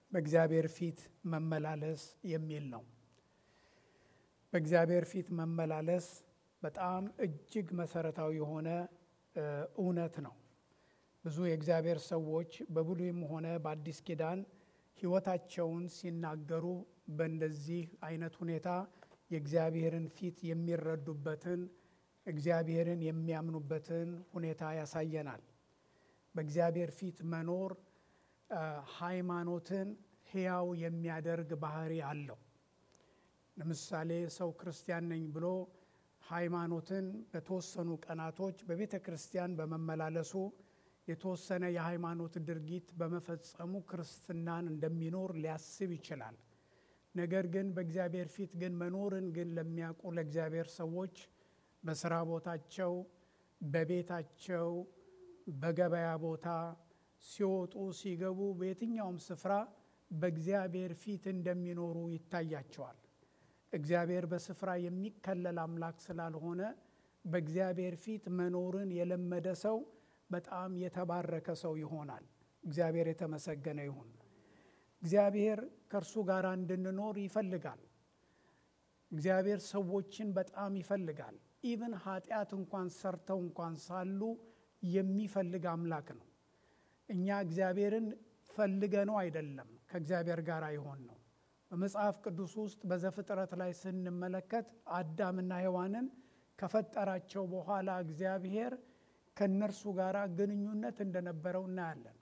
በእግዚአብሔር ፊት መመላለስ የሚል ነው። በእግዚአብሔር ፊት መመላለስ በጣም እጅግ መሰረታዊ የሆነ እውነት ነው። ብዙ የእግዚአብሔር ሰዎች በብሉይም ሆነ በአዲስ ኪዳን ሕይወታቸውን ሲናገሩ በእንደዚህ አይነት ሁኔታ የእግዚአብሔርን ፊት የሚረዱበትን እግዚአብሔርን የሚያምኑበትን ሁኔታ ያሳየናል። በእግዚአብሔር ፊት መኖር ሃይማኖትን ሕያው የሚያደርግ ባህሪ አለው። ለምሳሌ ሰው ክርስቲያን ነኝ ብሎ ሃይማኖትን በተወሰኑ ቀናቶች በቤተ ክርስቲያን በመመላለሱ የተወሰነ የሃይማኖት ድርጊት በመፈጸሙ ክርስትናን እንደሚኖር ሊያስብ ይችላል። ነገር ግን በእግዚአብሔር ፊት ግን መኖርን ግን ለሚያውቁ ለእግዚአብሔር ሰዎች በስራ ቦታቸው፣ በቤታቸው፣ በገበያ ቦታ ሲወጡ ሲገቡ፣ በየትኛውም ስፍራ በእግዚአብሔር ፊት እንደሚኖሩ ይታያቸዋል። እግዚአብሔር በስፍራ የሚከለል አምላክ ስላልሆነ በእግዚአብሔር ፊት መኖርን የለመደ ሰው በጣም የተባረከ ሰው ይሆናል። እግዚአብሔር የተመሰገነ ይሁን። እግዚአብሔር ከእርሱ ጋር እንድንኖር ይፈልጋል። እግዚአብሔር ሰዎችን በጣም ይፈልጋል። ኢቭን ኃጢአት እንኳን ሰርተው እንኳን ሳሉ የሚፈልግ አምላክ ነው። እኛ እግዚአብሔርን ፈልገ ነው አይደለም ከእግዚአብሔር ጋር ይሆን ነው። በመጽሐፍ ቅዱስ ውስጥ በዘፍጥረት ላይ ስንመለከት አዳምና ሔዋንን ከፈጠራቸው በኋላ እግዚአብሔር ከእነርሱ ጋር ግንኙነት እንደነበረው እናያለን።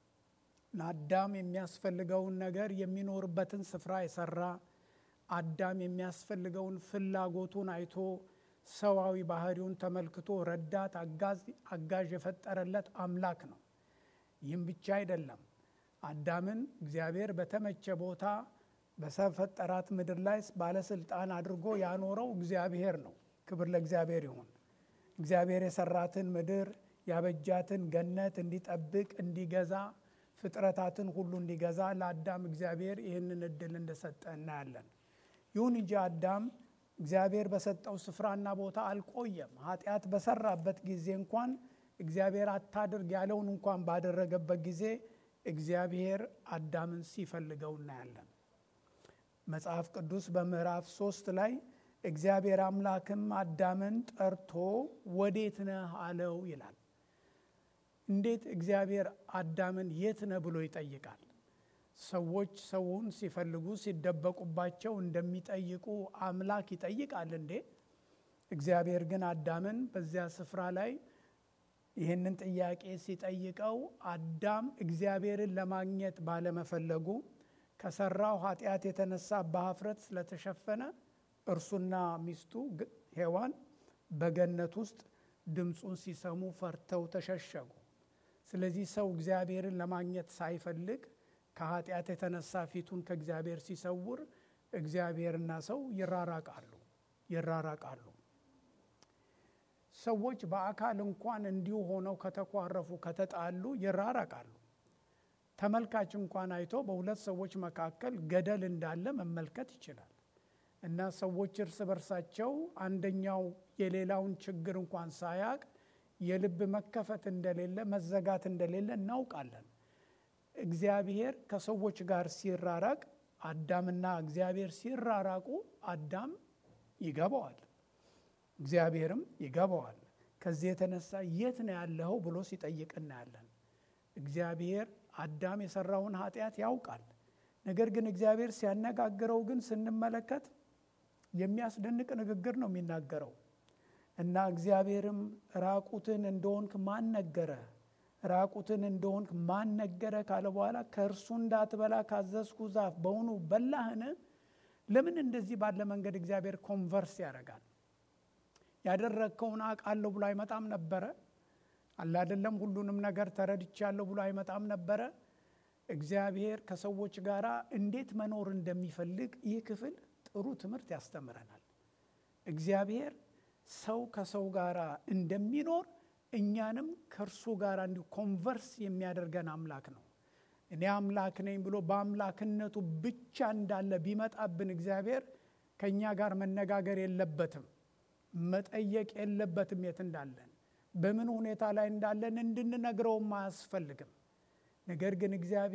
ለአዳም የሚያስፈልገውን ነገር የሚኖርበትን ስፍራ የሰራ አዳም የሚያስፈልገውን ፍላጎቱን አይቶ ሰዋዊ ባህሪውን ተመልክቶ ረዳት አጋዥ የፈጠረለት አምላክ ነው። ይህም ብቻ አይደለም። አዳምን እግዚአብሔር በተመቸ ቦታ በሰፈጠራት ምድር ላይ ባለስልጣን አድርጎ ያኖረው እግዚአብሔር ነው። ክብር ለእግዚአብሔር ይሁን። እግዚአብሔር የሰራትን ምድር ያበጃትን ገነት እንዲጠብቅ እንዲገዛ ፍጥረታትን ሁሉ እንዲገዛ ለአዳም እግዚአብሔር ይህንን እድል እንደሰጠ እናያለን። ይሁን እንጂ አዳም እግዚአብሔር በሰጠው ስፍራና ቦታ አልቆየም። ኃጢአት በሰራበት ጊዜ እንኳን እግዚአብሔር አታድርግ ያለውን እንኳን ባደረገበት ጊዜ እግዚአብሔር አዳምን ሲፈልገው እናያለን። መጽሐፍ ቅዱስ በምዕራፍ ሶስት ላይ እግዚአብሔር አምላክም አዳምን ጠርቶ ወዴት ነህ አለው ይላል። እንዴት እግዚአብሔር አዳምን የት ነህ ብሎ ይጠይቃል? ሰዎች ሰውን ሲፈልጉ ሲደበቁባቸው እንደሚጠይቁ አምላክ ይጠይቃል እንዴ? እግዚአብሔር ግን አዳምን በዚያ ስፍራ ላይ ይህንን ጥያቄ ሲጠይቀው አዳም እግዚአብሔርን ለማግኘት ባለመፈለጉ ከሰራው ኃጢአት የተነሳ በኀፍረት ስለተሸፈነ እርሱና ሚስቱ ሔዋን በገነት ውስጥ ድምፁን ሲሰሙ ፈርተው ተሸሸጉ። ስለዚህ ሰው እግዚአብሔርን ለማግኘት ሳይፈልግ ከኃጢአት የተነሳ ፊቱን ከእግዚአብሔር ሲሰውር እግዚአብሔርና ሰው ይራራቃሉ ይራራቃሉ። ሰዎች በአካል እንኳን እንዲሁ ሆነው ከተኳረፉ ከተጣሉ ይራራቃሉ። ተመልካች እንኳን አይቶ በሁለት ሰዎች መካከል ገደል እንዳለ መመልከት ይችላል። እና ሰዎች እርስ በርሳቸው አንደኛው የሌላውን ችግር እንኳን ሳያቅ የልብ መከፈት እንደሌለ መዘጋት እንደሌለ እናውቃለን። እግዚአብሔር ከሰዎች ጋር ሲራራቅ አዳምና እግዚአብሔር ሲራራቁ አዳም ይገባዋል፣ እግዚአብሔርም ይገባዋል። ከዚህ የተነሳ የት ነው ያለኸው ብሎ ሲጠይቅ እናያለን። እግዚአብሔር አዳም የሰራውን ኃጢአት ያውቃል። ነገር ግን እግዚአብሔር ሲያነጋግረው ግን ስንመለከት የሚያስደንቅ ንግግር ነው የሚናገረው እና እግዚአብሔርም ራቁትን እንደሆንክ ማን ነገረ? ራቁትን እንደሆንክ ማን ነገረ ካለ በኋላ ከእርሱ እንዳትበላ ካዘዝኩ ዛፍ በውኑ በላህን? ለምን እንደዚህ ባለ መንገድ እግዚአብሔር ኮንቨርስ ያደርጋል? ያደረግከውን አውቃለሁ ብሎ አይመጣም ነበረ? አላደለም ሁሉንም ነገር ተረድቻለሁ ብሎ አይመጣም ነበረ? እግዚአብሔር ከሰዎች ጋር እንዴት መኖር እንደሚፈልግ ይህ ክፍል ጥሩ ትምህርት ያስተምረናል። እግዚአብሔር ሰው ከሰው ጋር እንደሚኖር እኛንም ከእርሱ ጋር እንዲሁ ኮንቨርስ የሚያደርገን አምላክ ነው። እኔ አምላክ ነኝ ብሎ በአምላክነቱ ብቻ እንዳለ ቢመጣብን እግዚአብሔር ከእኛ ጋር መነጋገር የለበትም፣ መጠየቅ የለበትም የት እንዳለን በምን ሁኔታ ላይ እንዳለን እንድንነግረውም አያስፈልግም። ነገር ግን እግዚአብሔር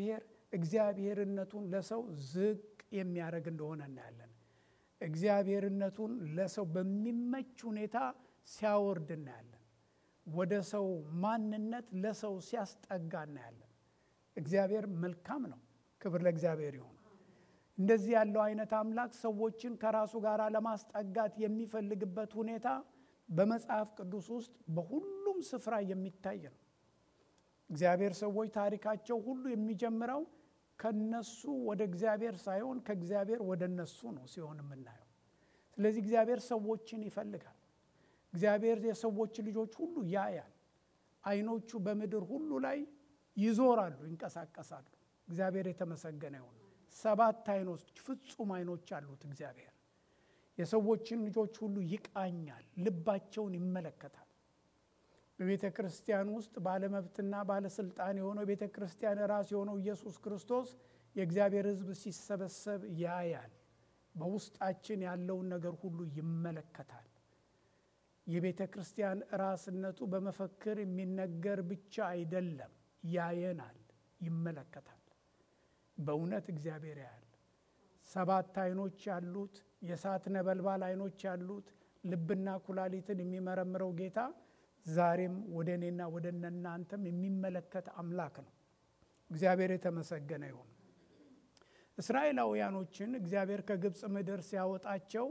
እግዚአብሔርነቱን ለሰው ዝቅ የሚያደርግ እንደሆነ እናያለን። እግዚአብሔርነቱን ለሰው በሚመች ሁኔታ ሲያወርድ እናያለን። ወደ ሰው ማንነት ለሰው ሲያስጠጋ እናያለን። እግዚአብሔር መልካም ነው። ክብር ለእግዚአብሔር ይሁን። እንደዚህ ያለው አይነት አምላክ ሰዎችን ከራሱ ጋር ለማስጠጋት የሚፈልግበት ሁኔታ በመጽሐፍ ቅዱስ ውስጥ በሁሉም ስፍራ የሚታይ ነው። እግዚአብሔር ሰዎች ታሪካቸው ሁሉ የሚጀምረው ከነሱ ወደ እግዚአብሔር ሳይሆን ከእግዚአብሔር ወደ እነሱ ነው ሲሆን የምናየው። ስለዚህ እግዚአብሔር ሰዎችን ይፈልጋል። እግዚአብሔር የሰዎች ልጆች ሁሉ ያያል። አይኖቹ በምድር ሁሉ ላይ ይዞራሉ፣ ይንቀሳቀሳሉ። እግዚአብሔር የተመሰገነ ይሁን። ሰባት አይኖች ፍጹም አይኖች አሉት እግዚአብሔር። የሰዎችን ልጆች ሁሉ ይቃኛል፣ ልባቸውን ይመለከታል። በቤተ ክርስቲያን ውስጥ ባለመብትና ባለስልጣን የሆነው ቤተ ክርስቲያን ራስ የሆነው ኢየሱስ ክርስቶስ የእግዚአብሔር ሕዝብ ሲሰበሰብ ያያል። በውስጣችን ያለውን ነገር ሁሉ ይመለከታል። የቤተ ክርስቲያን ራስነቱ በመፈክር የሚነገር ብቻ አይደለም፣ ያየናል፣ ይመለከታል። በእውነት እግዚአብሔር ያያል። ሰባት አይኖች ያሉት የእሳት ነበልባል አይኖች ያሉት ልብና ኩላሊትን የሚመረምረው ጌታ ዛሬም ወደ እኔና ወደ እናንተም የሚመለከት አምላክ ነው። እግዚአብሔር የተመሰገነ ይሁን። እስራኤላውያኖችን እግዚአብሔር ከግብፅ ምድር ሲያወጣቸው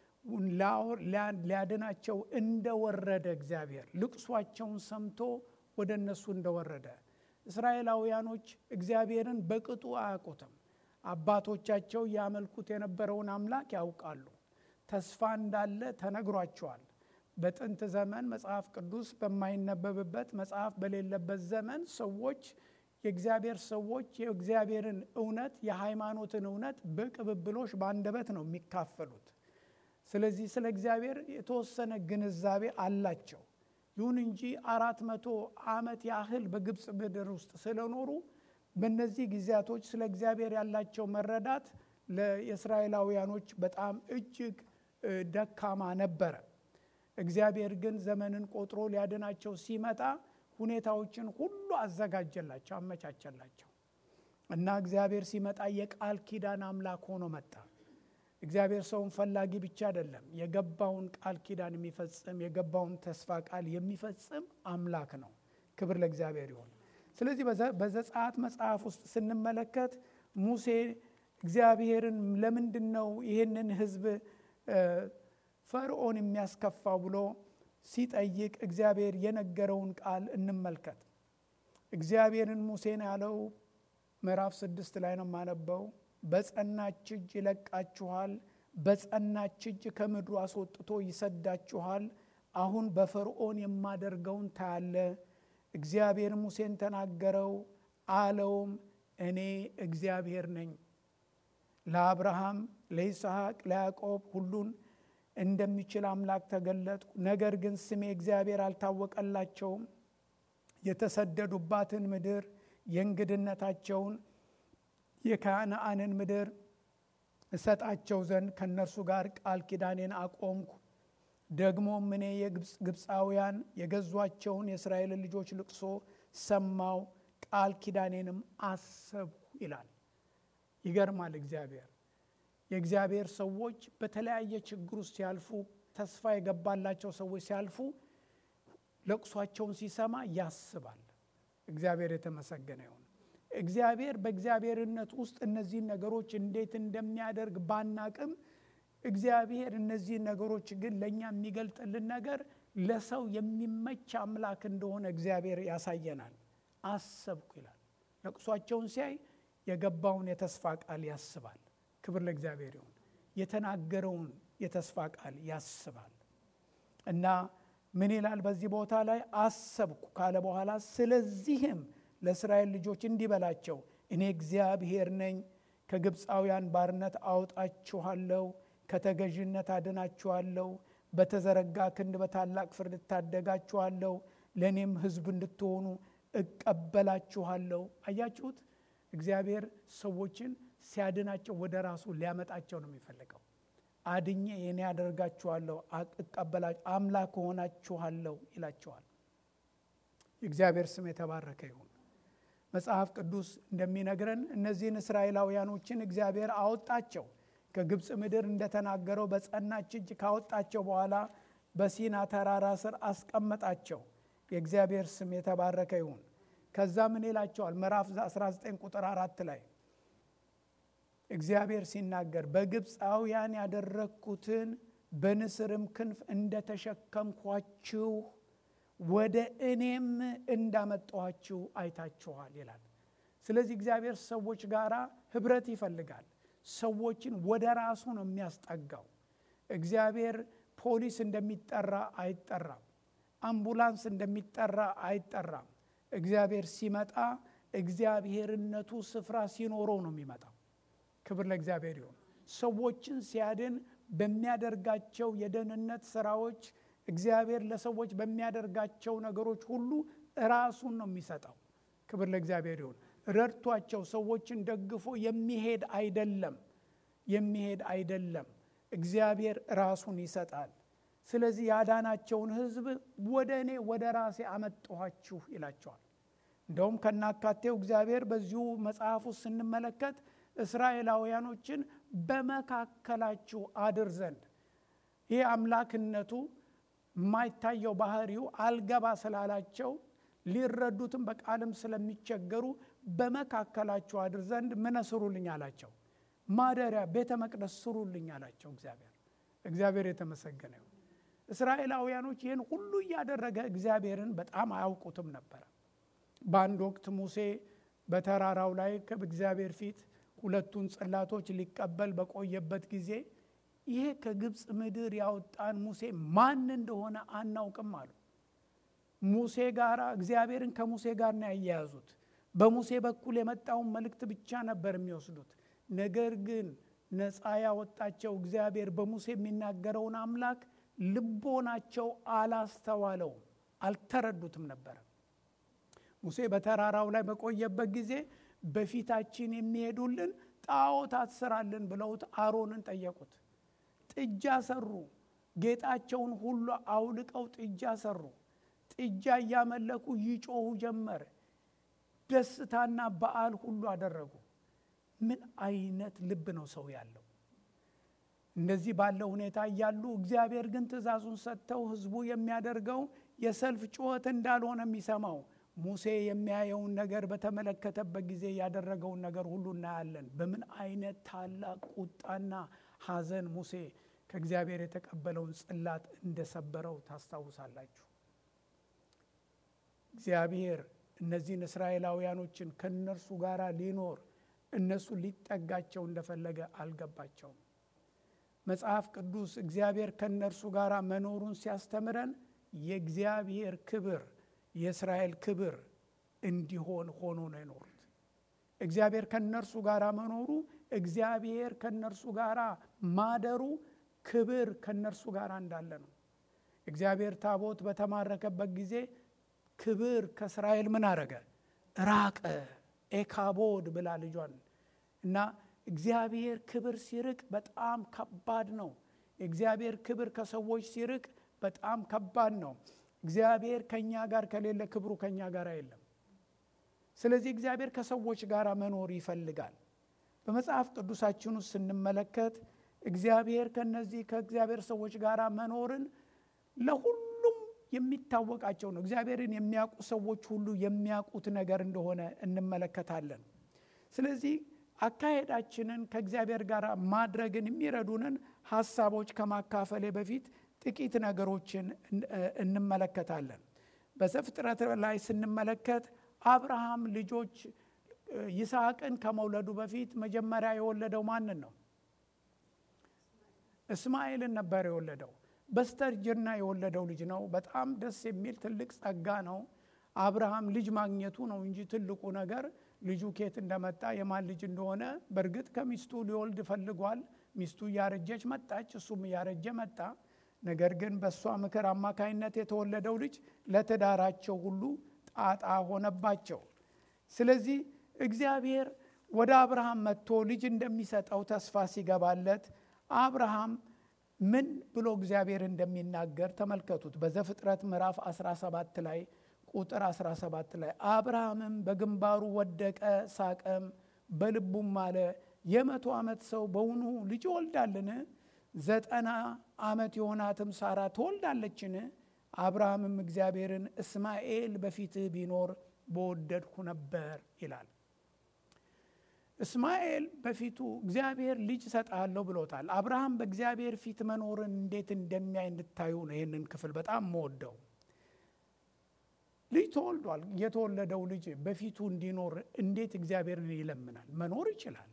ሊያድናቸው እንደወረደ እግዚአብሔር ልቅሷቸውን ሰምቶ ወደ እነሱ እንደወረደ እስራኤላውያኖች እግዚአብሔርን በቅጡ አያውቁትም። አባቶቻቸው ያመልኩት የነበረውን አምላክ ያውቃሉ። ተስፋ እንዳለ ተነግሯቸዋል። በጥንት ዘመን መጽሐፍ ቅዱስ በማይነበብበት መጽሐፍ በሌለበት ዘመን ሰዎች የእግዚአብሔር ሰዎች የእግዚአብሔርን እውነት የሃይማኖትን እውነት በቅብብሎች በአንደበት ነው የሚካፈሉት። ስለዚህ ስለ እግዚአብሔር የተወሰነ ግንዛቤ አላቸው። ይሁን እንጂ አራት መቶ ዓመት ያህል በግብፅ ምድር ውስጥ ስለኖሩ በእነዚህ ጊዜያቶች ስለ እግዚአብሔር ያላቸው መረዳት ለእስራኤላውያኖች በጣም እጅግ ደካማ ነበረ። እግዚአብሔር ግን ዘመንን ቆጥሮ ሊያድናቸው ሲመጣ ሁኔታዎችን ሁሉ አዘጋጀላቸው፣ አመቻቸላቸው እና እግዚአብሔር ሲመጣ የቃል ኪዳን አምላክ ሆኖ መጣ። እግዚአብሔር ሰውን ፈላጊ ብቻ አይደለም፣ የገባውን ቃል ኪዳን የሚፈጽም የገባውን ተስፋ ቃል የሚፈጽም አምላክ ነው። ክብር ለእግዚአብሔር ይሁን። ስለዚህ በዘጸአት መጽሐፍ ውስጥ ስንመለከት ሙሴ እግዚአብሔርን ለምንድን ነው ይህንን ሕዝብ ፈርዖን የሚያስከፋው ብሎ ሲጠይቅ እግዚአብሔር የነገረውን ቃል እንመልከት። እግዚአብሔርን ሙሴን ያለው ምዕራፍ ስድስት ላይ ነው የማነበው። በጸናች እጅ ይለቃችኋል፣ በጸናች እጅ ከምድሩ አስወጥቶ ይሰዳችኋል። አሁን በፈርዖን የማደርገውን ታያለ። እግዚአብሔር ሙሴን ተናገረው አለውም፣ እኔ እግዚአብሔር ነኝ። ለአብርሃም፣ ለይስሐቅ፣ ለያዕቆብ ሁሉን እንደሚችል አምላክ ተገለጥኩ። ነገር ግን ስሜ እግዚአብሔር አልታወቀላቸውም። የተሰደዱባትን ምድር የእንግድነታቸውን የከነአንን ምድር እሰጣቸው ዘንድ ከእነርሱ ጋር ቃል ኪዳኔን አቆምኩ። ደግሞም እኔ የግብፃውያን የገዟቸውን የእስራኤልን ልጆች ልቅሶ ሰማው፣ ቃል ኪዳኔንም አሰብኩ ይላል። ይገርማል። እግዚአብሔር የእግዚአብሔር ሰዎች በተለያየ ችግር ውስጥ ሲያልፉ፣ ተስፋ የገባላቸው ሰዎች ሲያልፉ ለቅሷቸውን ሲሰማ ያስባል። እግዚአብሔር የተመሰገነ ይሁን። እግዚአብሔር በእግዚአብሔርነት ውስጥ እነዚህን ነገሮች እንዴት እንደሚያደርግ ባናቅም እግዚአብሔር እነዚህን ነገሮች ግን ለእኛ የሚገልጥልን ነገር ለሰው የሚመች አምላክ እንደሆነ እግዚአብሔር ያሳየናል። አሰብኩ ይላል። ለቅሷቸውን ሲያይ የገባውን የተስፋ ቃል ያስባል። ክብር ለእግዚአብሔር ይሁን። የተናገረውን የተስፋ ቃል ያስባል እና ምን ይላል በዚህ ቦታ ላይ አሰብኩ ካለ በኋላ ስለዚህም ለእስራኤል ልጆች እንዲህ በላቸው እኔ እግዚአብሔር ነኝ ከግብፃውያን ባርነት አውጣችኋለሁ ከተገዥነት አድናችኋለሁ በተዘረጋ ክንድ በታላቅ ፍርድ እታደጋችኋለሁ ለእኔም ህዝብ እንድትሆኑ እቀበላችኋለሁ አያችሁት እግዚአብሔር ሰዎችን ሲያድናቸው ወደ ራሱ ሊያመጣቸው ነው የሚፈልገው አድኜ የኔ ያደርጋችኋለሁ እቀበላችሁ አምላክ ሆናችኋለሁ ይላቸዋል የእግዚአብሔር ስም የተባረከ ይሁን መጽሐፍ ቅዱስ እንደሚነግረን እነዚህን እስራኤላውያኖችን እግዚአብሔር አወጣቸው። ከግብፅ ምድር እንደተናገረው በጸናች እጅ ካወጣቸው በኋላ በሲና ተራራ ስር አስቀመጣቸው። የእግዚአብሔር ስም የተባረከ ይሁን። ከዛ ምን ይላቸዋል? ምዕራፍ 19 ቁጥር አራት ላይ እግዚአብሔር ሲናገር በግብፃውያን ያደረግኩትን በንስርም ክንፍ እንደተሸከምኳችሁ ወደ እኔም እንዳመጣኋችሁ አይታችኋል ይላል። ስለዚህ እግዚአብሔር ሰዎች ጋር ህብረት ይፈልጋል። ሰዎችን ወደ ራሱ ነው የሚያስጠጋው። እግዚአብሔር ፖሊስ እንደሚጠራ አይጠራም። አምቡላንስ እንደሚጠራ አይጠራም። እግዚአብሔር ሲመጣ እግዚአብሔርነቱ ስፍራ ሲኖረው ነው የሚመጣው። ክብር ለእግዚአብሔር ይሁን። ሰዎችን ሲያድን በሚያደርጋቸው የደህንነት ስራዎች እግዚአብሔር ለሰዎች በሚያደርጋቸው ነገሮች ሁሉ ራሱን ነው የሚሰጠው። ክብር ለእግዚአብሔር ይሁን። ረድቷቸው ሰዎችን ደግፎ የሚሄድ አይደለም የሚሄድ አይደለም። እግዚአብሔር ራሱን ይሰጣል። ስለዚህ ያዳናቸውን ሕዝብ ወደ እኔ ወደ ራሴ አመጣኋችሁ ይላቸዋል። እንደውም ከናካቴው እግዚአብሔር በዚሁ መጽሐፍ ውስጥ ስንመለከት እስራኤላውያኖችን በመካከላችሁ አድር ዘንድ ይህ አምላክነቱ የማይታየው ባህሪው አልገባ ስላላቸው ሊረዱትም በቃልም ስለሚቸገሩ በመካከላችሁ አድር ዘንድ ምን ስሩልኝ አላቸው። ማደሪያ ቤተ መቅደስ ስሩልኝ አላቸው። እግዚአብሔር እግዚአብሔር የተመሰገነ ይሁን። እስራኤላውያኖች ይህን ሁሉ እያደረገ እግዚአብሔርን በጣም አያውቁትም ነበረ። በአንድ ወቅት ሙሴ በተራራው ላይ ከእግዚአብሔር ፊት ሁለቱን ጽላቶች ሊቀበል በቆየበት ጊዜ ይሄ ከግብፅ ምድር ያወጣን ሙሴ ማን እንደሆነ አናውቅም አሉ። ሙሴ ጋር እግዚአብሔርን ከሙሴ ጋር ነው ያያያዙት። በሙሴ በኩል የመጣውን መልእክት ብቻ ነበር የሚወስዱት። ነገር ግን ነፃ ያወጣቸው እግዚአብሔር በሙሴ የሚናገረውን አምላክ ልቦናቸው አላስተዋለውም፣ አልተረዱትም ነበረ። ሙሴ በተራራው ላይ በቆየበት ጊዜ በፊታችን የሚሄዱልን ጣዖታት ስራልን ብለውት አሮንን ጠየቁት። ጥጃ ሰሩ። ጌጣቸውን ሁሉ አውልቀው ጥጃ ሰሩ። ጥጃ እያመለኩ ይጮሁ ጀመር። ደስታና በዓል ሁሉ አደረጉ። ምን አይነት ልብ ነው ሰው ያለው? እንደዚህ ባለው ሁኔታ እያሉ እግዚአብሔር ግን ትእዛዙን ሰጥተው ሕዝቡ የሚያደርገው የሰልፍ ጩኸት እንዳልሆነ የሚሰማው ሙሴ የሚያየውን ነገር በተመለከተበት ጊዜ ያደረገውን ነገር ሁሉ እናያለን። በምን አይነት ታላቅ ቁጣና ሐዘን ሙሴ ከእግዚአብሔር የተቀበለውን ጽላት እንደሰበረው ታስታውሳላችሁ። እግዚአብሔር እነዚህን እስራኤላውያኖችን ከእነርሱ ጋር ሊኖር እነሱ ሊጠጋቸው እንደፈለገ አልገባቸውም። መጽሐፍ ቅዱስ እግዚአብሔር ከእነርሱ ጋር መኖሩን ሲያስተምረን የእግዚአብሔር ክብር የእስራኤል ክብር እንዲሆን ሆኖ ነው የኖሩት። እግዚአብሔር ከእነርሱ ጋር መኖሩ፣ እግዚአብሔር ከእነርሱ ጋር ማደሩ ክብር ከእነርሱ ጋር እንዳለ ነው። እግዚአብሔር ታቦት በተማረከበት ጊዜ ክብር ከእስራኤል ምን አረገ? ራቀ። ኤካቦድ ብላ ልጇን እና እግዚአብሔር ክብር ሲርቅ በጣም ከባድ ነው። የእግዚአብሔር ክብር ከሰዎች ሲርቅ በጣም ከባድ ነው። እግዚአብሔር ከእኛ ጋር ከሌለ ክብሩ ከእኛ ጋር የለም። ስለዚህ እግዚአብሔር ከሰዎች ጋር መኖር ይፈልጋል። በመጽሐፍ ቅዱሳችን ውስጥ ስንመለከት እግዚአብሔር ከነዚህ ከእግዚአብሔር ሰዎች ጋር መኖርን ለሁሉም የሚታወቃቸው ነው። እግዚአብሔርን የሚያውቁ ሰዎች ሁሉ የሚያውቁት ነገር እንደሆነ እንመለከታለን። ስለዚህ አካሄዳችንን ከእግዚአብሔር ጋር ማድረግን የሚረዱንን ሀሳቦች ከማካፈሌ በፊት ጥቂት ነገሮችን እንመለከታለን። በዘፍጥረት ላይ ስንመለከት አብርሃም ልጆች ይስሐቅን ከመውለዱ በፊት መጀመሪያ የወለደው ማንን ነው? እስማኤልን ነበር የወለደው። በስተርጅና የወለደው ልጅ ነው። በጣም ደስ የሚል ትልቅ ጸጋ ነው። አብርሃም ልጅ ማግኘቱ ነው እንጂ ትልቁ ነገር ልጁ ኬት እንደመጣ የማን ልጅ እንደሆነ በእርግጥ ከሚስቱ ሊወልድ ፈልጓል። ሚስቱ እያረጀች መጣች፣ እሱም እያረጀ መጣ። ነገር ግን በእሷ ምክር አማካይነት የተወለደው ልጅ ለትዳራቸው ሁሉ ጣጣ ሆነባቸው። ስለዚህ እግዚአብሔር ወደ አብርሃም መጥቶ ልጅ እንደሚሰጠው ተስፋ ሲገባለት አብርሃም ምን ብሎ እግዚአብሔር እንደሚናገር ተመልከቱት። በዘፍጥረት ምዕራፍ 17 ላይ ቁጥር 17 ላይ አብርሃምም በግንባሩ ወደቀ፣ ሳቀም፣ በልቡም አለ የመቶ ዓመት ሰው በውኑ ልጅ ወልዳልን? ዘጠና ዓመት የሆናትም ሳራ ትወልዳለችን? አብርሃምም እግዚአብሔርን እስማኤል በፊትህ ቢኖር በወደድኩ ነበር ይላል። እስማኤል በፊቱ እግዚአብሔር ልጅ እሰጥሃለሁ ብሎታል። አብርሃም በእግዚአብሔር ፊት መኖርን እንዴት እንደሚያይ እንድታዩ ነው ይህንን ክፍል በጣም መወደው። ልጅ ተወልዷል። የተወለደው ልጅ በፊቱ እንዲኖር እንዴት እግዚአብሔርን ይለምናል? መኖር ይችላል።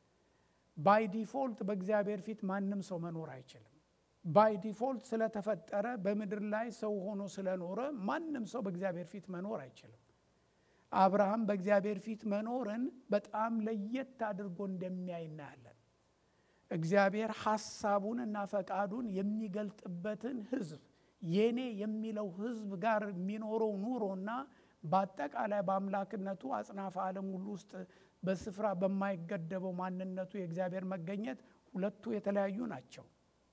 ባይ ዲፎልት በእግዚአብሔር ፊት ማንም ሰው መኖር አይችልም። ባይ ዲፎልት ስለተፈጠረ በምድር ላይ ሰው ሆኖ ስለኖረ ማንም ሰው በእግዚአብሔር ፊት መኖር አይችልም። አብርሃም በእግዚአብሔር ፊት መኖርን በጣም ለየት አድርጎ እንደሚያይ እናያለን። እግዚአብሔር ሐሳቡን እና ፈቃዱን የሚገልጥበትን ሕዝብ የኔ የሚለው ሕዝብ ጋር የሚኖረው ኑሮና በአጠቃላይ በአምላክነቱ አጽናፈ ዓለም ሁሉ ውስጥ በስፍራ በማይገደበው ማንነቱ የእግዚአብሔር መገኘት ሁለቱ የተለያዩ ናቸው።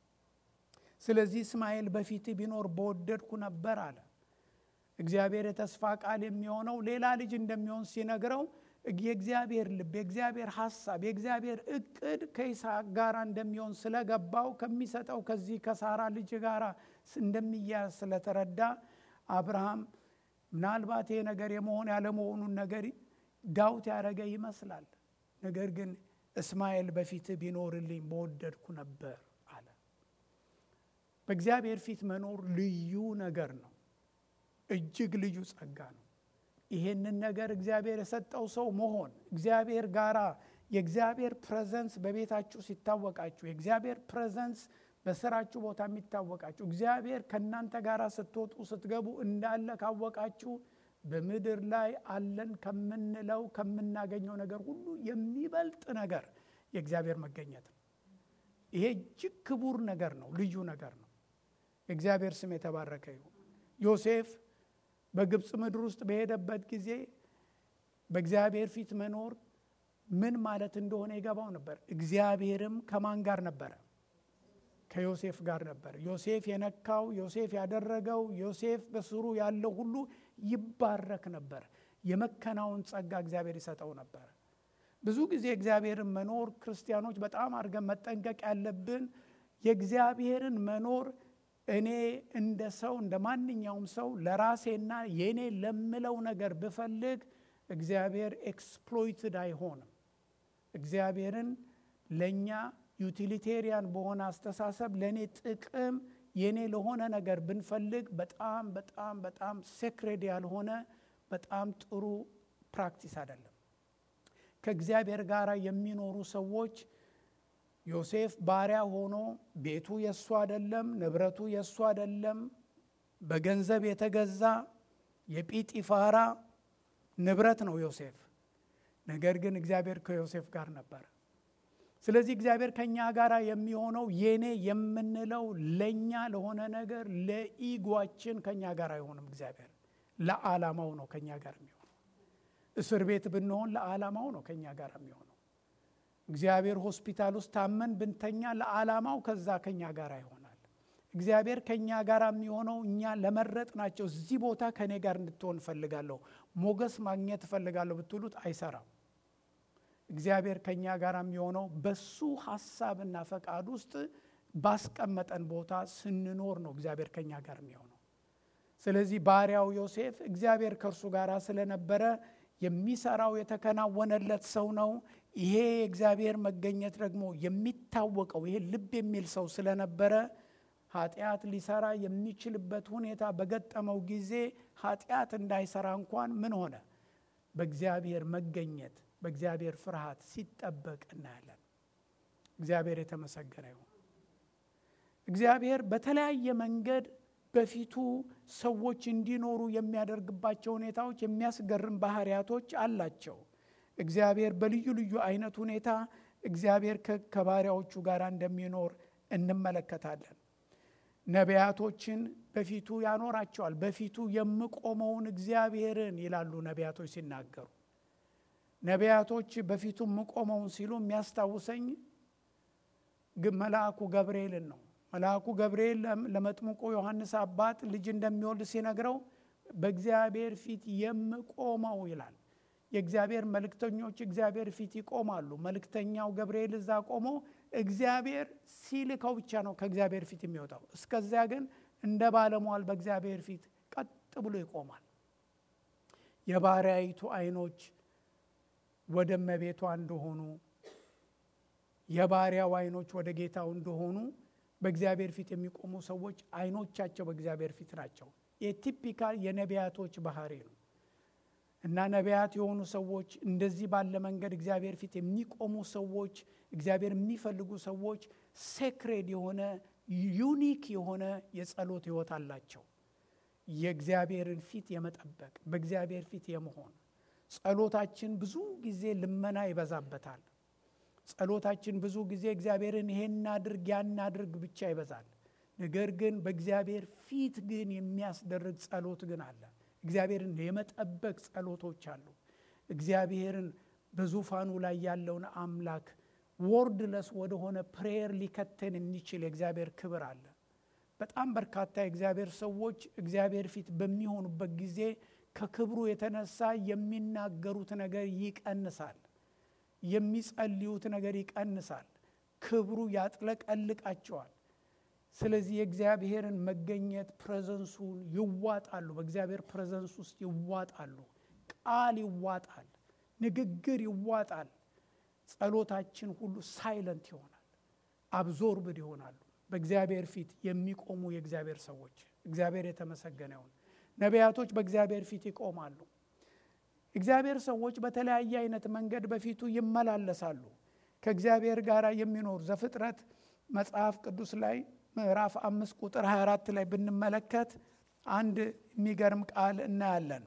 ስለዚህ እስማኤል በፊት ቢኖር በወደድኩ ነበር አለ። እግዚአብሔር የተስፋ ቃል የሚሆነው ሌላ ልጅ እንደሚሆን ሲነግረው የእግዚአብሔር ልብ፣ የእግዚአብሔር ሐሳብ፣ የእግዚአብሔር እቅድ ከይስሐቅ ጋር እንደሚሆን ስለገባው ከሚሰጠው ከዚህ ከሳራ ልጅ ጋር እንደሚያዝ ስለተረዳ አብርሃም ምናልባት ይሄ ነገር የመሆን ያለመሆኑን ነገር ዳውት ያደረገ ይመስላል። ነገር ግን እስማኤል በፊት ቢኖርልኝ በወደድኩ ነበር አለ። በእግዚአብሔር ፊት መኖር ልዩ ነገር ነው። እጅግ ልዩ ጸጋ ነው። ይሄንን ነገር እግዚአብሔር የሰጠው ሰው መሆን እግዚአብሔር ጋራ የእግዚአብሔር ፕሬዘንስ በቤታችሁ ሲታወቃችሁ፣ የእግዚአብሔር ፕሬዘንስ በስራችሁ ቦታ የሚታወቃችሁ፣ እግዚአብሔር ከእናንተ ጋር ስትወጡ ስትገቡ እንዳለ ካወቃችሁ በምድር ላይ አለን ከምንለው ከምናገኘው ነገር ሁሉ የሚበልጥ ነገር የእግዚአብሔር መገኘት ነው። ይሄ እጅግ ክቡር ነገር ነው። ልዩ ነገር ነው። የእግዚአብሔር ስም የተባረከ ይሁን። ዮሴፍ በግብፅ ምድር ውስጥ በሄደበት ጊዜ በእግዚአብሔር ፊት መኖር ምን ማለት እንደሆነ ይገባው ነበር። እግዚአብሔርም ከማን ጋር ነበረ? ከዮሴፍ ጋር ነበር። ዮሴፍ የነካው ዮሴፍ ያደረገው ዮሴፍ በስሩ ያለው ሁሉ ይባረክ ነበር። የመከናወን ጸጋ እግዚአብሔር ይሰጠው ነበር። ብዙ ጊዜ እግዚአብሔርን መኖር ክርስቲያኖች በጣም አድርገን መጠንቀቅ ያለብን የእግዚአብሔርን መኖር እኔ እንደ ሰው እንደ ማንኛውም ሰው ለራሴና የእኔ ለምለው ነገር ብፈልግ እግዚአብሔር ኤክስፕሎይትድ አይሆንም። እግዚአብሔርን ለእኛ ዩቲሊቴሪያን በሆነ አስተሳሰብ ለእኔ ጥቅም የእኔ ለሆነ ነገር ብንፈልግ በጣም በጣም በጣም ሴክሬድ ያልሆነ በጣም ጥሩ ፕራክቲስ አይደለም። ከእግዚአብሔር ጋር የሚኖሩ ሰዎች ዮሴፍ ባሪያ ሆኖ ቤቱ የእሱ አይደለም፣ ንብረቱ የእሱ አይደለም፣ በገንዘብ የተገዛ የጲጢፋራ ንብረት ነው ዮሴፍ። ነገር ግን እግዚአብሔር ከዮሴፍ ጋር ነበር። ስለዚህ እግዚአብሔር ከእኛ ጋር የሚሆነው የኔ የምንለው ለእኛ ለሆነ ነገር ለኢጓችን ከእኛ ጋር አይሆንም። እግዚአብሔር ለዓላማው ነው ከእኛ ጋር የሚሆነው። እስር ቤት ብንሆን ለዓላማው ነው ከእኛ ጋር የሚሆነው። እግዚአብሔር ሆስፒታል ውስጥ ታመን ብንተኛ ለዓላማው ከዛ ከእኛ ጋር ይሆናል። እግዚአብሔር ከእኛ ጋር የሚሆነው እኛ ለመረጥ ናቸው። እዚህ ቦታ ከእኔ ጋር እንድትሆን እፈልጋለሁ፣ ሞገስ ማግኘት እፈልጋለሁ ብትሉት አይሰራም። እግዚአብሔር ከእኛ ጋር የሚሆነው በሱ ሀሳብና ፈቃድ ውስጥ ባስቀመጠን ቦታ ስንኖር ነው እግዚአብሔር ከእኛ ጋር የሚሆነው። ስለዚህ ባሪያው ዮሴፍ እግዚአብሔር ከእርሱ ጋር ስለነበረ የሚሰራው የተከናወነለት ሰው ነው። ይሄ የእግዚአብሔር መገኘት ደግሞ የሚታወቀው ይሄ ልብ የሚል ሰው ስለነበረ ኃጢአት ሊሰራ የሚችልበት ሁኔታ በገጠመው ጊዜ ኃጢአት እንዳይሰራ እንኳን ምን ሆነ? በእግዚአብሔር መገኘት በእግዚአብሔር ፍርሃት ሲጠበቅ እናያለን። እግዚአብሔር የተመሰገነ ይሁን። እግዚአብሔር በተለያየ መንገድ በፊቱ ሰዎች እንዲኖሩ የሚያደርግባቸው ሁኔታዎች የሚያስገርም ባህሪያቶች አላቸው። እግዚአብሔር በልዩ ልዩ አይነት ሁኔታ እግዚአብሔር ከባሪያዎቹ ጋር እንደሚኖር እንመለከታለን። ነቢያቶችን በፊቱ ያኖራቸዋል። በፊቱ የምቆመውን እግዚአብሔርን ይላሉ ነቢያቶች ሲናገሩ። ነቢያቶች በፊቱ የምቆመውን ሲሉ የሚያስታውሰኝ መልአኩ ገብርኤልን ነው። መልአኩ ገብርኤል ለመጥምቁ ዮሐንስ አባት ልጅ እንደሚወልድ ሲነግረው በእግዚአብሔር ፊት የምቆመው ይላል። የእግዚአብሔር መልእክተኞች እግዚአብሔር ፊት ይቆማሉ። መልእክተኛው ገብርኤል እዛ ቆሞ እግዚአብሔር ሲልከው ብቻ ነው ከእግዚአብሔር ፊት የሚወጣው። እስከዚያ ግን እንደ ባለሟል በእግዚአብሔር ፊት ቀጥ ብሎ ይቆማል። የባሪያይቱ ዓይኖች ወደ እመቤቷ እንደሆኑ የባሪያው ዓይኖች ወደ ጌታው እንደሆኑ በእግዚአብሔር ፊት የሚቆሙ ሰዎች ዓይኖቻቸው በእግዚአብሔር ፊት ናቸው። የቲፒካል የነቢያቶች ባህሪ ነው እና ነቢያት የሆኑ ሰዎች እንደዚህ ባለ መንገድ እግዚአብሔር ፊት የሚቆሙ ሰዎች፣ እግዚአብሔር የሚፈልጉ ሰዎች ሴክሬድ የሆነ ዩኒክ የሆነ የጸሎት ሕይወት አላቸው። የእግዚአብሔርን ፊት የመጠበቅ በእግዚአብሔር ፊት የመሆን ጸሎታችን ብዙ ጊዜ ልመና ይበዛበታል። ጸሎታችን ብዙ ጊዜ እግዚአብሔርን ይሄን አድርግ ያን አድርግ ብቻ ይበዛል። ነገር ግን በእግዚአብሔር ፊት ግን የሚያስደርግ ጸሎት ግን አለ። እግዚአብሔርን የመጠበቅ ጸሎቶች አሉ። እግዚአብሔርን በዙፋኑ ላይ ያለውን አምላክ ወርድለስ ወደሆነ ፕሬየር ሊከተን የሚችል የእግዚአብሔር ክብር አለ። በጣም በርካታ የእግዚአብሔር ሰዎች እግዚአብሔር ፊት በሚሆኑበት ጊዜ ከክብሩ የተነሳ የሚናገሩት ነገር ይቀንሳል። የሚጸልዩት ነገር ይቀንሳል። ክብሩ ያጥለቀልቃቸዋል። ስለዚህ የእግዚአብሔርን መገኘት ፕሬዘንሱን ይዋጣሉ። በእግዚአብሔር ፕሬዘንስ ውስጥ ይዋጣሉ። ቃል ይዋጣል። ንግግር ይዋጣል። ጸሎታችን ሁሉ ሳይለንት ይሆናል። አብዞርብድ ይሆናሉ። በእግዚአብሔር ፊት የሚቆሙ የእግዚአብሔር ሰዎች እግዚአብሔር የተመሰገነ ይሁን። ነቢያቶች በእግዚአብሔር ፊት ይቆማሉ። እግዚአብሔር ሰዎች በተለያየ አይነት መንገድ በፊቱ ይመላለሳሉ። ከእግዚአብሔር ጋር የሚኖሩ ዘፍጥረት መጽሐፍ ቅዱስ ላይ ምዕራፍ አምስት ቁጥር 24 ላይ ብንመለከት አንድ የሚገርም ቃል እናያለን።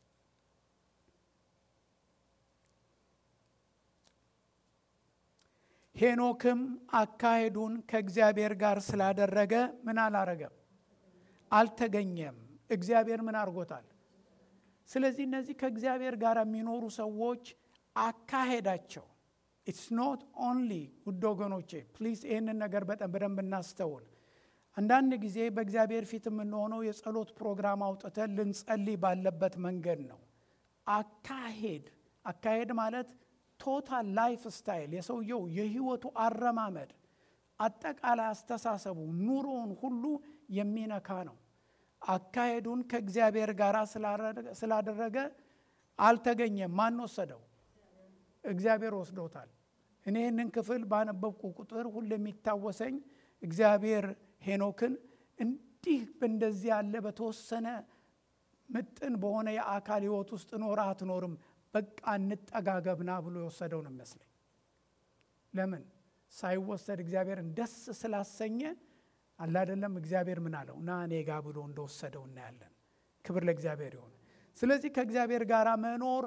ሄኖክም አካሄዱን ከእግዚአብሔር ጋር ስላደረገ ምን አላረገም? አልተገኘም። እግዚአብሔር ምን አድርጎታል? ስለዚህ እነዚህ ከእግዚአብሔር ጋር የሚኖሩ ሰዎች አካሄዳቸው ኢትስ ኖት ኦንሊ ውድ ወገኖቼ ፕሊዝ ይህንን ነገር በጣም በደንብ እናስተውል። አንዳንድ ጊዜ በእግዚአብሔር ፊት የምንሆነው የጸሎት ፕሮግራም አውጥተን ልንጸልይ ባለበት መንገድ ነው። አካሄድ አካሄድ ማለት ቶታል ላይፍ ስታይል የሰውየው የህይወቱ አረማመድ፣ አጠቃላይ አስተሳሰቡ፣ ኑሮውን ሁሉ የሚነካ ነው። አካሄዱን ከእግዚአብሔር ጋር ስላደረገ አልተገኘም። ማን ወሰደው? እግዚአብሔር ወስዶታል። እኔ ይህንን ክፍል ባነበብኩ ቁጥር ሁሉ የሚታወሰኝ እግዚአብሔር ሄኖክን እንዲህ በእንደዚህ ያለ በተወሰነ ምጥን በሆነ የአካል ህይወት ውስጥ ኖረ አትኖርም፣ በቃ እንጠጋገብና ብሎ የወሰደው ነው ይመስለኝ። ለምን ሳይወሰድ እግዚአብሔርን ደስ ስላሰኘ አላደለም። እግዚአብሔር ምን አለው ና እኔ ጋ ብሎ እንደወሰደው እናያለን። ክብር ለእግዚአብሔር ይሆን። ስለዚህ ከእግዚአብሔር ጋር መኖር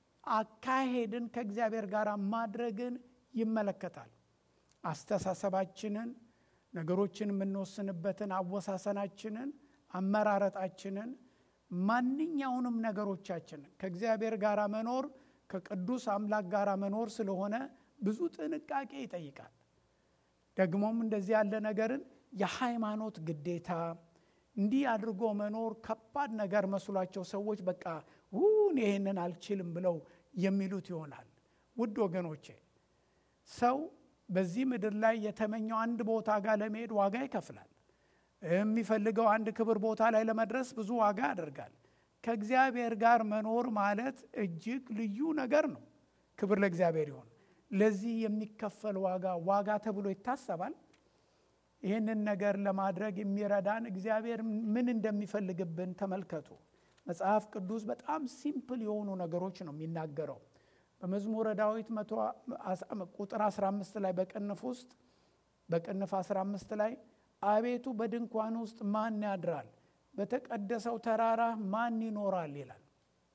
አካሄድን ከእግዚአብሔር ጋር ማድረግን ይመለከታል። አስተሳሰባችንን፣ ነገሮችን የምንወስንበትን አወሳሰናችንን፣ አመራረጣችንን፣ ማንኛውንም ነገሮቻችንን ከእግዚአብሔር ጋር መኖር ከቅዱስ አምላክ ጋር መኖር ስለሆነ ብዙ ጥንቃቄ ይጠይቃል። ደግሞም እንደዚህ ያለ ነገርን የሃይማኖት ግዴታ እንዲህ አድርጎ መኖር ከባድ ነገር መስሏቸው ሰዎች በቃ ውን ይህንን አልችልም ብለው የሚሉት ይሆናል። ውድ ወገኖቼ ሰው በዚህ ምድር ላይ የተመኘው አንድ ቦታ ጋር ለመሄድ ዋጋ ይከፍላል። የሚፈልገው አንድ ክብር ቦታ ላይ ለመድረስ ብዙ ዋጋ ያደርጋል። ከእግዚአብሔር ጋር መኖር ማለት እጅግ ልዩ ነገር ነው። ክብር ለእግዚአብሔር ይሆን። ለዚህ የሚከፈል ዋጋ ዋጋ ተብሎ ይታሰባል። ይህንን ነገር ለማድረግ የሚረዳን እግዚአብሔር ምን እንደሚፈልግብን ተመልከቱ። መጽሐፍ ቅዱስ በጣም ሲምፕል የሆኑ ነገሮች ነው የሚናገረው። በመዝሙረ ዳዊት ቁጥር 15 ላይ በቅንፍ ውስጥ በቅንፍ 15 ላይ አቤቱ በድንኳን ውስጥ ማን ያድራል? በተቀደሰው ተራራ ማን ይኖራል? ይላል።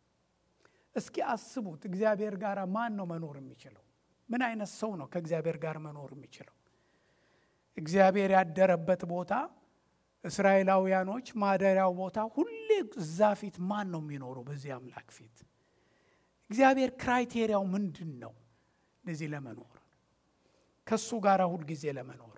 እስኪ አስቡት፣ እግዚአብሔር ጋር ማን ነው መኖር የሚችለው? ምን አይነት ሰው ነው ከእግዚአብሔር ጋር መኖር የሚችለው? እግዚአብሔር ያደረበት ቦታ እስራኤላውያኖች ማደሪያው ቦታ ሁሌ እዛ ፊት ማን ነው የሚኖረው? በዚህ አምላክ ፊት እግዚአብሔር ክራይቴሪያው ምንድን ነው? እንደዚህ ለመኖር ከሱ ጋር ሁልጊዜ ለመኖር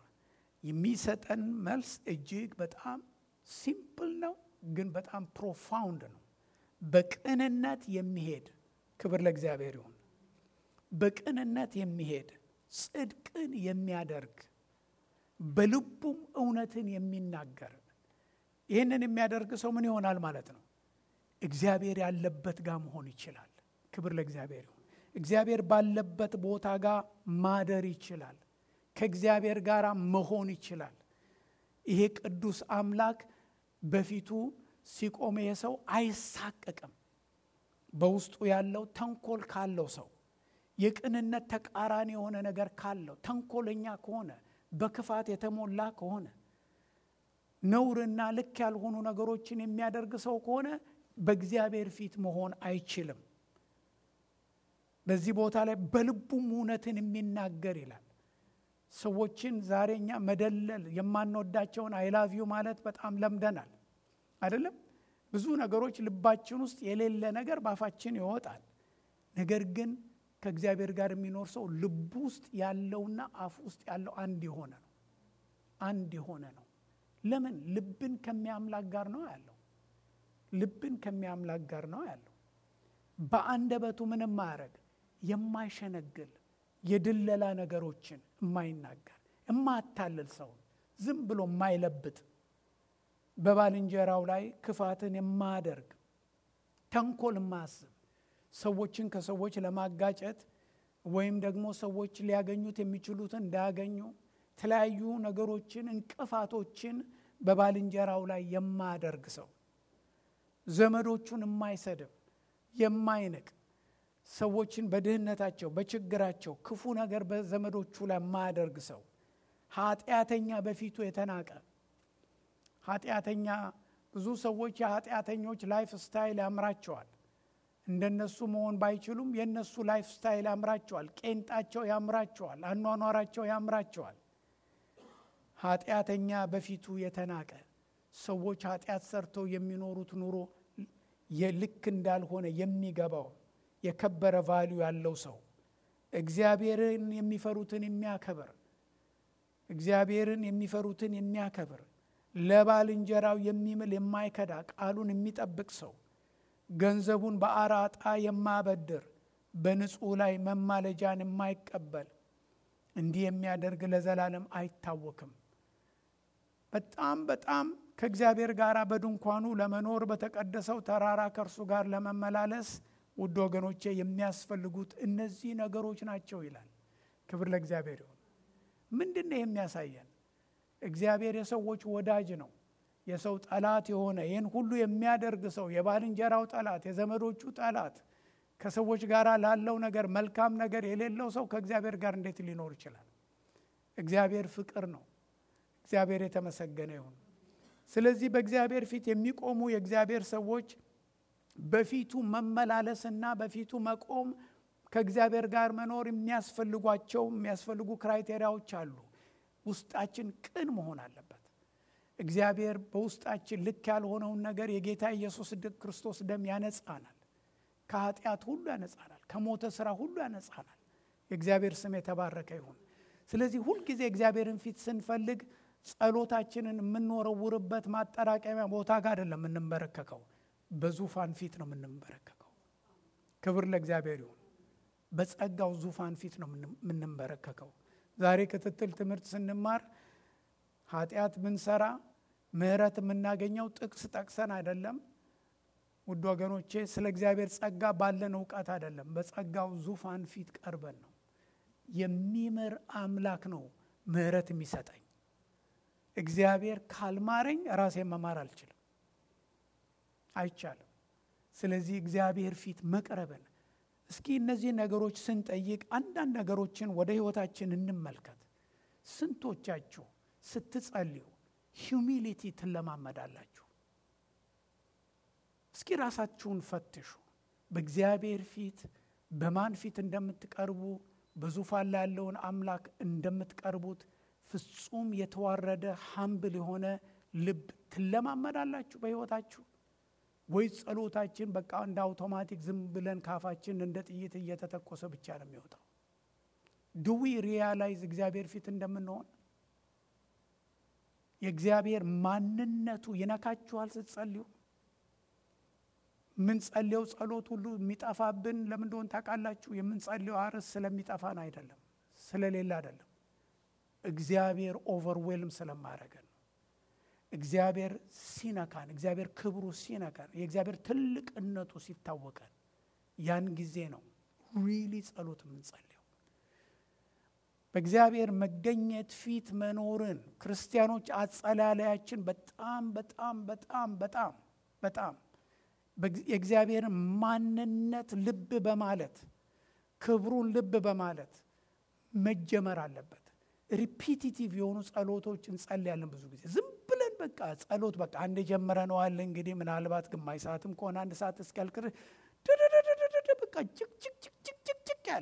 የሚሰጠን መልስ እጅግ በጣም ሲምፕል ነው፣ ግን በጣም ፕሮፋውንድ ነው። በቅንነት የሚሄድ ክብር ለእግዚአብሔር ይሁን። በቅንነት የሚሄድ ጽድቅን የሚያደርግ በልቡም እውነትን የሚናገር ይህንን የሚያደርግ ሰው ምን ይሆናል ማለት ነው? እግዚአብሔር ያለበት ጋር መሆን ይችላል። ክብር ለእግዚአብሔር ይሁን። እግዚአብሔር ባለበት ቦታ ጋር ማደር ይችላል። ከእግዚአብሔር ጋር መሆን ይችላል። ይሄ ቅዱስ አምላክ በፊቱ ሲቆም ይሄ ሰው አይሳቀቅም። በውስጡ ያለው ተንኮል ካለው ሰው የቅንነት ተቃራኒ የሆነ ነገር ካለው ተንኮለኛ ከሆነ በክፋት የተሞላ ከሆነ ነውርና ልክ ያልሆኑ ነገሮችን የሚያደርግ ሰው ከሆነ በእግዚአብሔር ፊት መሆን አይችልም። በዚህ ቦታ ላይ በልቡም እውነትን የሚናገር ይላል። ሰዎችን ዛሬ እኛ መደለል የማንወዳቸውን አይላቪዩ ማለት በጣም ለምደናል አይደለም። ብዙ ነገሮች ልባችን ውስጥ የሌለ ነገር ባፋችን ይወጣል። ነገር ግን ከእግዚአብሔር ጋር የሚኖር ሰው ልቡ ውስጥ ያለውና አፍ ውስጥ ያለው አንድ የሆነ ነው። አንድ የሆነ ነው። ለምን? ልብን ከሚያምላክ ጋር ነው ያለው። ልብን ከሚያምላክ ጋር ነው ያለው። በአንደበቱ ምንም ማያረግ የማይሸነግል የድለላ ነገሮችን የማይናገር የማያታልል ሰው ዝም ብሎ የማይለብጥ በባልንጀራው ላይ ክፋትን የማያደርግ ተንኮል የማያስብ ሰዎችን ከሰዎች ለማጋጨት ወይም ደግሞ ሰዎች ሊያገኙት የሚችሉትን እንዳያገኙ የተለያዩ ነገሮችን እንቅፋቶችን በባልንጀራው ላይ የማያደርግ ሰው ዘመዶቹን የማይሰድብ የማይንቅ ሰዎችን በድህነታቸው በችግራቸው ክፉ ነገር በዘመዶቹ ላይ የማያደርግ ሰው ኃጢአተኛ በፊቱ የተናቀ ኃጢአተኛ ብዙ ሰዎች የኃጢአተኞች ላይፍ ስታይል ያምራቸዋል እንደነሱ መሆን ባይችሉም የእነሱ ላይፍ ስታይል ያምራቸዋል ቄንጣቸው ያምራቸዋል አኗኗራቸው ያምራቸዋል ኃጢአተኛ በፊቱ የተናቀ ሰዎች ኃጢአት ሰርተው የሚኖሩት ኑሮ የልክ እንዳልሆነ የሚገባው የከበረ ቫሊዩ ያለው ሰው እግዚአብሔርን የሚፈሩትን የሚያከብር እግዚአብሔርን የሚፈሩትን የሚያከብር ለባልንጀራው የሚምል የማይከዳ ቃሉን የሚጠብቅ ሰው ገንዘቡን በአራጣ የማበድር በንጹሕ ላይ መማለጃን የማይቀበል እንዲህ የሚያደርግ ለዘላለም አይታወክም። በጣም በጣም ከእግዚአብሔር ጋር በድንኳኑ ለመኖር በተቀደሰው ተራራ ከእርሱ ጋር ለመመላለስ ውድ ወገኖቼ የሚያስፈልጉት እነዚህ ነገሮች ናቸው ይላል። ክብር ለእግዚአብሔር ይሁን። ምንድን ነው የሚያሳየን? እግዚአብሔር የሰዎች ወዳጅ ነው። የሰው ጠላት የሆነ ይህን ሁሉ የሚያደርግ ሰው የባልንጀራው ጠላት፣ የዘመዶቹ ጠላት፣ ከሰዎች ጋር ላለው ነገር መልካም ነገር የሌለው ሰው ከእግዚአብሔር ጋር እንዴት ሊኖር ይችላል? እግዚአብሔር ፍቅር ነው። እግዚአብሔር የተመሰገነ ይሁን። ስለዚህ በእግዚአብሔር ፊት የሚቆሙ የእግዚአብሔር ሰዎች በፊቱ መመላለስና በፊቱ መቆም ከእግዚአብሔር ጋር መኖር የሚያስፈልጓቸው የሚያስፈልጉ ክራይቴሪያዎች አሉ። ውስጣችን ቅን መሆን አለበት። እግዚአብሔር በውስጣችን ልክ ያልሆነውን ነገር የጌታ ኢየሱስ ክርስቶስ ደም ያነጻናል። ከኃጢአት ሁሉ ያነጻናል። ከሞተ ስራ ሁሉ ያነጻናል። የእግዚአብሔር ስም የተባረከ ይሁን። ስለዚህ ሁልጊዜ እግዚአብሔርን ፊት ስንፈልግ ጸሎታችንን የምንወረውርበት ማጠራቀሚያ ቦታ ጋር አይደለም የምንንበረከከው፣ በዙፋን ፊት ነው የምንንበረከከው። ክብር ለእግዚአብሔር ይሁን። በጸጋው ዙፋን ፊት ነው የምንንበረከከው። ዛሬ ክትትል ትምህርት ስንማር ኃጢአት ብንሰራ ምሕረት የምናገኘው ጥቅስ ጠቅሰን አይደለም ውድ ወገኖቼ፣ ስለ እግዚአብሔር ጸጋ ባለን እውቀት አይደለም፣ በጸጋው ዙፋን ፊት ቀርበን ነው። የሚምር አምላክ ነው ምሕረት የሚሰጠኝ። እግዚአብሔር ካልማረኝ ራሴን መማር አልችልም፣ አይቻልም። ስለዚህ እግዚአብሔር ፊት መቅረብን እስኪ እነዚህ ነገሮች ስንጠይቅ አንዳንድ ነገሮችን ወደ ህይወታችን እንመልከት። ስንቶቻችሁ ስትጸልዩ ሂዩሚሊቲ ትለማመዳላችሁ? እስኪ ራሳችሁን ፈትሹ። በእግዚአብሔር ፊት በማን ፊት እንደምትቀርቡ በዙፋን ላይ ያለውን አምላክ እንደምትቀርቡት ፍጹም የተዋረደ ሀምብል የሆነ ልብ ትለማመዳላችሁ በህይወታችሁ ወይስ ጸሎታችን በቃ እንደ አውቶማቲክ ዝም ብለን ካፋችን እንደ ጥይት እየተተኮሰ ብቻ ነው የሚወጣው? ድዊ ሪያላይዝ እግዚአብሔር ፊት እንደምንሆን የእግዚአብሔር ማንነቱ ይነካችኋል ስትጸልዩ? የምንጸልየው ጸሎት ሁሉ የሚጠፋብን ለምን እንደሆነ ታውቃላችሁ? የምንጸልየው አርስ ስለሚጠፋን አይደለም፣ ስለሌለ አይደለም። እግዚአብሔር ኦቨርዌልም ስለማያደርገን ነው። እግዚአብሔር ሲነካን፣ እግዚአብሔር ክብሩ ሲነካን፣ የእግዚአብሔር ትልቅነቱ ሲታወቀን ያን ጊዜ ነው ሪሊ ጸሎት የምንጸልየው። በእግዚአብሔር መገኘት ፊት መኖርን ክርስቲያኖች አጸላለያችን በጣም በጣም በጣም በጣም በጣም የእግዚአብሔርን ማንነት ልብ በማለት ክብሩን ልብ በማለት መጀመር አለበት። ሪፒቲቲቭ የሆኑ ጸሎቶች እንጸልያለን። ብዙ ጊዜ ዝም ብለን በቃ ጸሎት በቃ አንድ ጀምረነዋል። እንግዲህ ምናልባት ግማሽ ሰዓትም ከሆነ አንድ ሰዓት እስኪያልቅ ድድድድድድ በቃ ጭቅ ጭቅ ጭቅ ጭቅ ጭቅ ጭቅ ያለ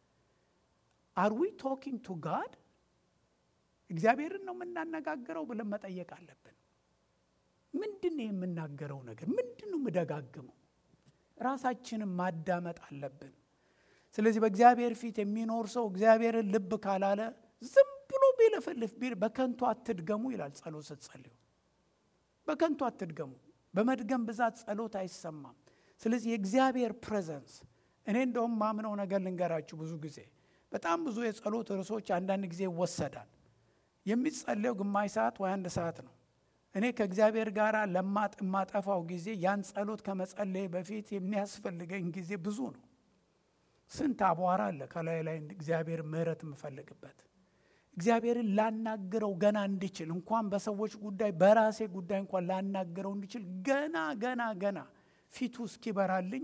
አር ዊ ቶኪንግ ቱ ጋድ እግዚአብሔርን ነው የምናነጋግረው ብለን መጠየቅ አለብን። ምንድን ነው የምናገረው ነገር? ምንድን ነው የምደጋግመው? ራሳችንን ማዳመጥ አለብን። ስለዚህ በእግዚአብሔር ፊት የሚኖር ሰው እግዚአብሔርን ልብ ካላለ ዝም ብሎ ቢለፈልፍ ቢል በከንቱ አትድገሙ ይላል። ጸሎት ስትጸልዩ በከንቱ አትድገሙ። በመድገም ብዛት ጸሎት አይሰማም። ስለዚህ የእግዚአብሔር ፕሬዘንስ እኔ እንደውም ማምነው ነገር ልንገራችሁ። ብዙ ጊዜ በጣም ብዙ የጸሎት ርዕሶች አንዳንድ ጊዜ ይወሰዳል። የሚጸለየው ግማሽ ሰዓት ወይ አንድ ሰዓት ነው። እኔ ከእግዚአብሔር ጋር ለማጥ የማጠፋው ጊዜ ያን ጸሎት ከመጸለይ በፊት የሚያስፈልገኝ ጊዜ ብዙ ነው። ስንት አቧራ አለ ከላይ ላይ እግዚአብሔር ምሕረት የምፈልግበት እግዚአብሔርን ላናግረው ገና እንድችል እንኳን በሰዎች ጉዳይ በራሴ ጉዳይ እንኳን ላናግረው እንድችል ገና ገና ገና ፊቱ እስኪበራልኝ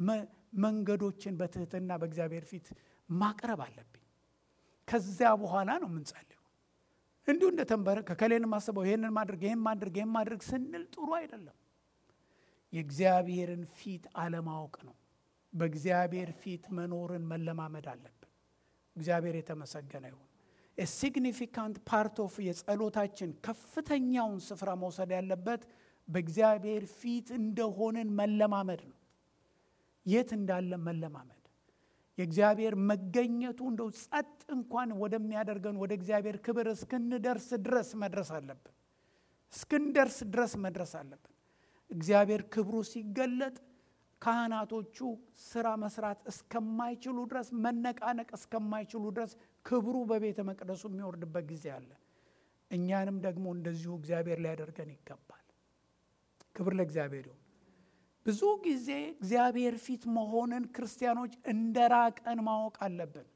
መንገዶችን በትህትና በእግዚአብሔር ፊት ማቅረብ አለብኝ። ከዚያ በኋላ ነው የምንጸልየው። እንዲሁ እንደተንበረ ከከሌን ማስበው ይህንን ማድረግ ይህን ማድረግ ይህን ማድረግ ስንል ጥሩ አይደለም። የእግዚአብሔርን ፊት አለማወቅ ነው። በእግዚአብሔር ፊት መኖርን መለማመድ አለብን። እግዚአብሔር የተመሰገነ ይሁን። ሲግኒፊካንት ፓርት ኦፍ የጸሎታችን ከፍተኛውን ስፍራ መውሰድ ያለበት በእግዚአብሔር ፊት እንደሆንን መለማመድ ነው። የት እንዳለ መለማመድ የእግዚአብሔር መገኘቱ እንደው ጸጥ እንኳን ወደሚያደርገን ወደ እግዚአብሔር ክብር እስክንደርስ ድረስ መድረስ አለብን። እስክንደርስ ድረስ መድረስ አለብን። እግዚአብሔር ክብሩ ሲገለጥ ካህናቶቹ ስራ መስራት እስከማይችሉ ድረስ መነቃነቅ እስከማይችሉ ድረስ ክብሩ በቤተ መቅደሱ የሚወርድበት ጊዜ አለ። እኛንም ደግሞ እንደዚሁ እግዚአብሔር ሊያደርገን ይገባል። ክብር ለእግዚአብሔር ይሁን። ብዙ ጊዜ እግዚአብሔር ፊት መሆንን ክርስቲያኖች እንደ ራቀን ማወቅ አለብን።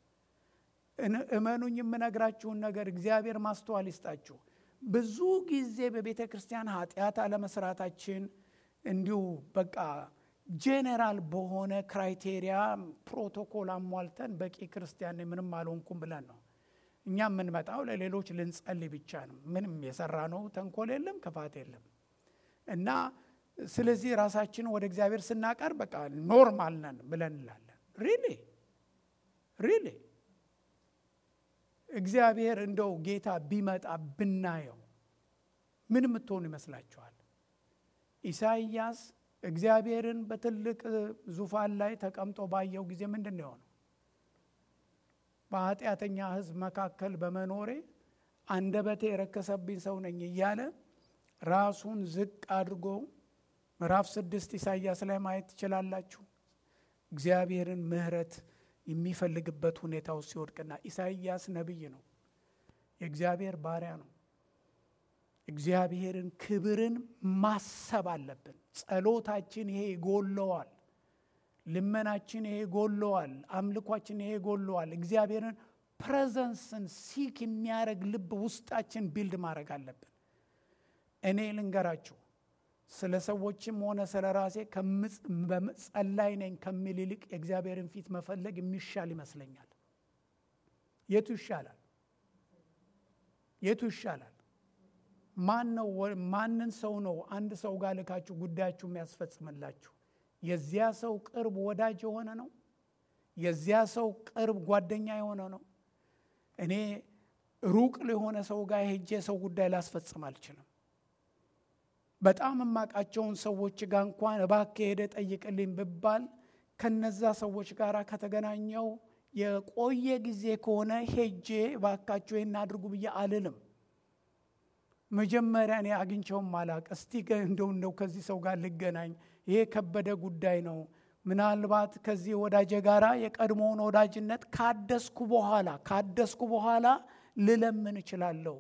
እመኑኝ፣ የምነግራችሁን ነገር እግዚአብሔር ማስተዋል ይስጣችሁ። ብዙ ጊዜ በቤተ ክርስቲያን ኃጢአት አለመስራታችን እንዲሁ በቃ ጄኔራል በሆነ ክራይቴሪያ ፕሮቶኮል አሟልተን በቂ ክርስቲያን ምንም አልሆንኩም ብለን ነው እኛ የምንመጣው። ለሌሎች ልንጸልይ ብቻ ነው። ምንም የሰራ ነው ተንኮል የለም፣ ክፋት የለም እና ስለዚህ ራሳችንን ወደ እግዚአብሔር ስናቀር በቃ ኖርማል ነን ብለን እንላለን። ሪሊ ሪሊ እግዚአብሔር እንደው ጌታ ቢመጣ ብናየው ምን የምትሆኑ ይመስላችኋል? ኢሳይያስ እግዚአብሔርን በትልቅ ዙፋን ላይ ተቀምጦ ባየው ጊዜ ምንድን ነው የሆነው? በኃጢአተኛ ሕዝብ መካከል በመኖሬ አንደበቴ የረከሰብኝ ሰው ነኝ እያለ ራሱን ዝቅ አድርጎ ምዕራፍ ስድስት ኢሳይያስ ላይ ማየት ትችላላችሁ። እግዚአብሔርን ምሕረት የሚፈልግበት ሁኔታ ውስጥ ሲወድቅና ኢሳይያስ ነቢይ ነው፣ የእግዚአብሔር ባሪያ ነው። እግዚአብሔርን ክብርን ማሰብ አለብን። ጸሎታችን ይሄ ይጎለዋል። ልመናችን ይሄ ይጎለዋል። አምልኳችን ይሄ ይጎለዋል። እግዚአብሔርን ፕሬዘንስን ሲክ የሚያደርግ ልብ ውስጣችን ቢልድ ማድረግ አለብን። እኔ ልንገራችሁ ስለ ሰዎችም ሆነ ስለ ራሴ ጸላይ ነኝ ከሚል ይልቅ የእግዚአብሔርን ፊት መፈለግ የሚሻል ይመስለኛል። የቱ ይሻላል? የቱ ይሻላል? ማን ነው? ማንን ሰው ነው አንድ ሰው ጋር ልካችሁ ጉዳያችሁ የሚያስፈጽምላችሁ? የዚያ ሰው ቅርብ ወዳጅ የሆነ ነው? የዚያ ሰው ቅርብ ጓደኛ የሆነ ነው? እኔ ሩቅ ለሆነ ሰው ጋር ሄጄ ሰው ጉዳይ ላስፈጽም አልችልም። በጣም የማውቃቸውን ሰዎች ጋር እንኳን እባክህ ሄደ ጠይቅልኝ ብባል ከነዛ ሰዎች ጋር ከተገናኘው የቆየ ጊዜ ከሆነ ሄጄ እባካቸው ይህን አድርጉ ብዬ አልልም። መጀመሪያ እኔ አግኝቸውም አላቅ እስቲ እንደው እንደው ከዚህ ሰው ጋር ልገናኝ ይሄ የከበደ ጉዳይ ነው። ምናልባት ከዚህ ወዳጄ ጋር የቀድሞውን ወዳጅነት ካደስኩ በኋላ ካደስኩ በኋላ ልለምን እችላለሁ።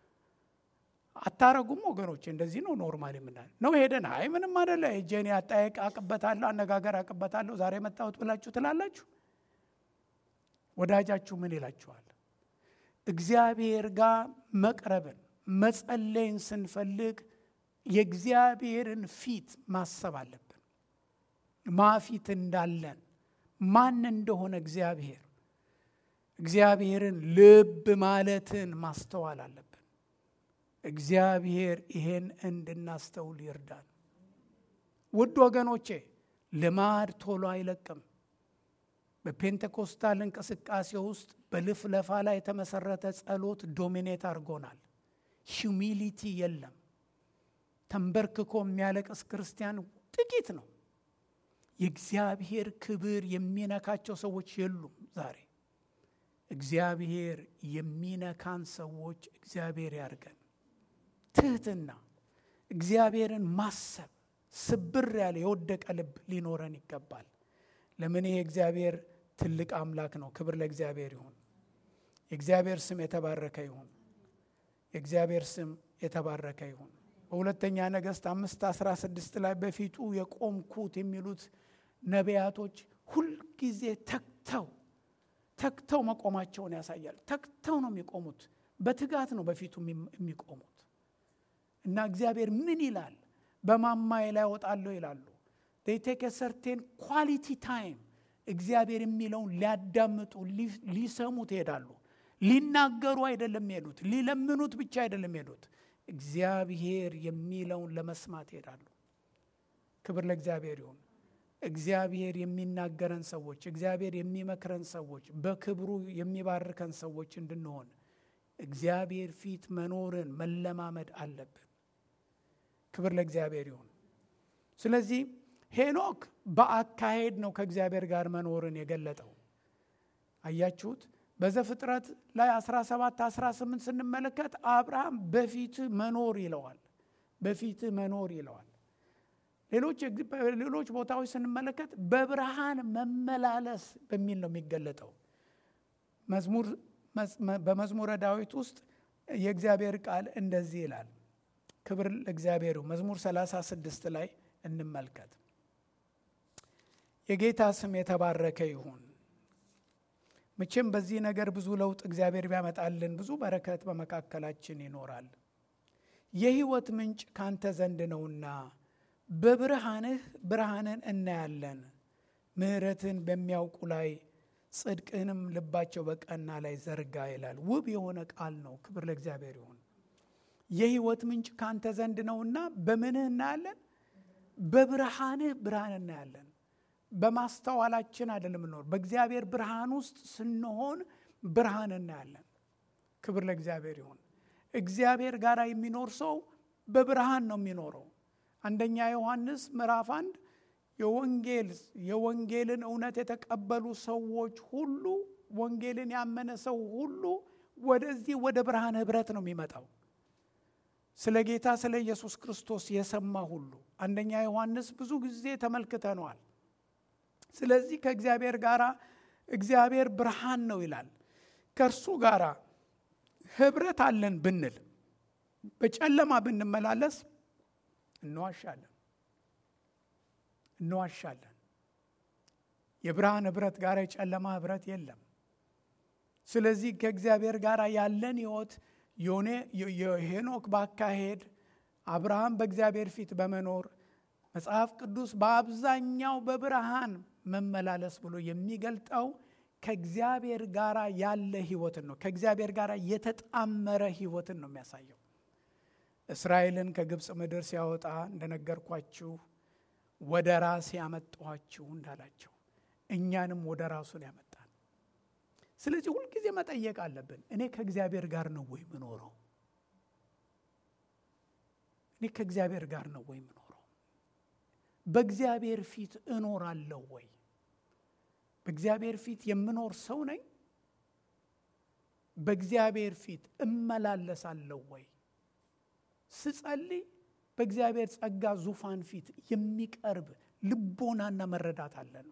አታረጉም ወገኖች? እንደዚህ ነው ኖርማል የምናል ነው። ሄደን አይ ምንም አደለ ጄኔ አጠያየቅ አቅበታለሁ አነጋገር አቅበታለሁ ዛሬ መጣሁት ብላችሁ ትላላችሁ። ወዳጃችሁ ምን ይላችኋል? እግዚአብሔር ጋር መቅረብን መጸለይን ስንፈልግ የእግዚአብሔርን ፊት ማሰብ አለብን። ማፊት እንዳለን ማን እንደሆነ እግዚአብሔር እግዚአብሔርን ልብ ማለትን ማስተዋል አለብን። እግዚአብሔር ይሄን እንድናስተውል ይርዳል። ውድ ወገኖቼ ልማድ ቶሎ አይለቅም። በፔንቴኮስታል እንቅስቃሴ ውስጥ በልፍለፋ ላይ የተመሰረተ ጸሎት ዶሚኔት አድርጎናል። ሂዩሚሊቲ የለም። ተንበርክኮ የሚያለቅስ ክርስቲያን ጥቂት ነው። የእግዚአብሔር ክብር የሚነካቸው ሰዎች የሉም ዛሬ። እግዚአብሔር የሚነካን ሰዎች እግዚአብሔር ያርገን። ትህትና፣ እግዚአብሔርን ማሰብ፣ ስብር ያለ የወደቀ ልብ ሊኖረን ይገባል። ለምን ይሄ እግዚአብሔር ትልቅ አምላክ ነው። ክብር ለእግዚአብሔር ይሁን። የእግዚአብሔር ስም የተባረከ ይሁን። የእግዚአብሔር ስም የተባረከ ይሁን። በሁለተኛ ነገሥት አምስት አስራ ስድስት ላይ በፊቱ የቆምኩት የሚሉት ነቢያቶች ሁልጊዜ ተግተው ተግተው መቆማቸውን ያሳያል። ተግተው ነው የሚቆሙት። በትጋት ነው በፊቱ የሚቆሙት እና እግዚአብሔር ምን ይላል? በማማዬ ላይ እወጣለሁ ይላሉ። ቴክ ሰርቴን ኳሊቲ ታይም እግዚአብሔር የሚለውን ሊያዳምጡ ሊሰሙት ይሄዳሉ። ሊናገሩ አይደለም ሄዱት፣ ሊለምኑት ብቻ አይደለም ሄዱት፣ እግዚአብሔር የሚለውን ለመስማት ይሄዳሉ። ክብር ለእግዚአብሔር ይሁን። እግዚአብሔር የሚናገረን ሰዎች፣ እግዚአብሔር የሚመክረን ሰዎች፣ በክብሩ የሚባርከን ሰዎች እንድንሆን እግዚአብሔር ፊት መኖርን መለማመድ አለብን። ክብር ለእግዚአብሔር ይሁን። ስለዚህ ሄኖክ በአካሄድ ነው ከእግዚአብሔር ጋር መኖርን የገለጠው። አያችሁት? በዘፍጥረት ላይ 17 18 ስንመለከት አብርሃም በፊትህ መኖር ይለዋል። በፊትህ መኖር ይለዋል። ሌሎች ቦታዎች ስንመለከት በብርሃን መመላለስ በሚል ነው የሚገለጠው። በመዝሙረ ዳዊት ውስጥ የእግዚአብሔር ቃል እንደዚህ ይላል። ክብር ለእግዚአብሔር። መዝሙር 36 ላይ እንመልከት። የጌታ ስም የተባረከ ይሁን። መቼም በዚህ ነገር ብዙ ለውጥ እግዚአብሔር ቢያመጣልን ብዙ በረከት በመካከላችን ይኖራል። የሕይወት ምንጭ ካንተ ዘንድ ነውና በብርሃንህ ብርሃንን እናያለን። ምሕረትን በሚያውቁ ላይ ጽድቅህንም ልባቸው በቀና ላይ ዘርጋ ይላል። ውብ የሆነ ቃል ነው። ክብር ለእግዚአብሔር ይሁን። የሕይወት ምንጭ ካንተ ዘንድ ነውና በምንህ እናያለን? በብርሃንህ ብርሃን እናያለን። በማስተዋላችን አይደለም የምንኖር፣ በእግዚአብሔር ብርሃን ውስጥ ስንሆን ብርሃን እናያለን። ክብር ለእግዚአብሔር ይሁን። እግዚአብሔር ጋር የሚኖር ሰው በብርሃን ነው የሚኖረው። አንደኛ ዮሐንስ ምዕራፍ አንድ የወንጌል የወንጌልን እውነት የተቀበሉ ሰዎች ሁሉ ወንጌልን ያመነ ሰው ሁሉ ወደዚህ ወደ ብርሃን ህብረት ነው የሚመጣው። ስለ ጌታ ስለ ኢየሱስ ክርስቶስ የሰማ ሁሉ አንደኛ ዮሐንስ ብዙ ጊዜ ተመልክተነዋል። ስለዚህ ከእግዚአብሔር ጋር እግዚአብሔር ብርሃን ነው ይላል። ከእርሱ ጋር ህብረት አለን ብንል በጨለማ ብንመላለስ እንዋሻለን እንዋሻለን። የብርሃን ህብረት ጋር የጨለማ ህብረት የለም። ስለዚህ ከእግዚአብሔር ጋር ያለን ህይወት የሄኖክ ባካሄድ አብርሃም በእግዚአብሔር ፊት በመኖር መጽሐፍ ቅዱስ በአብዛኛው በብርሃን መመላለስ ብሎ የሚገልጠው ከእግዚአብሔር ጋር ያለ ህይወትን ነው። ከእግዚአብሔር ጋር የተጣመረ ህይወትን ነው የሚያሳየው። እስራኤልን ከግብፅ ምድር ሲያወጣ እንደነገርኳችሁ ወደ ራሴ ያመጣኋችሁ እንዳላቸው እኛንም ወደ ራሱን ያመጣል። ስለዚህ ሁልጊዜ መጠየቅ አለብን። እኔ ከእግዚአብሔር ጋር ነው ወይ ምኖረው? እኔ ከእግዚአብሔር ጋር ነው ወይ ምኖረው? በእግዚአብሔር ፊት እኖራለሁ ወይ? በእግዚአብሔር ፊት የምኖር ሰው ነኝ? በእግዚአብሔር ፊት እመላለሳለሁ ወይ? ስጸልይ በእግዚአብሔር ጸጋ ዙፋን ፊት የሚቀርብ ልቦናና መረዳት አለን።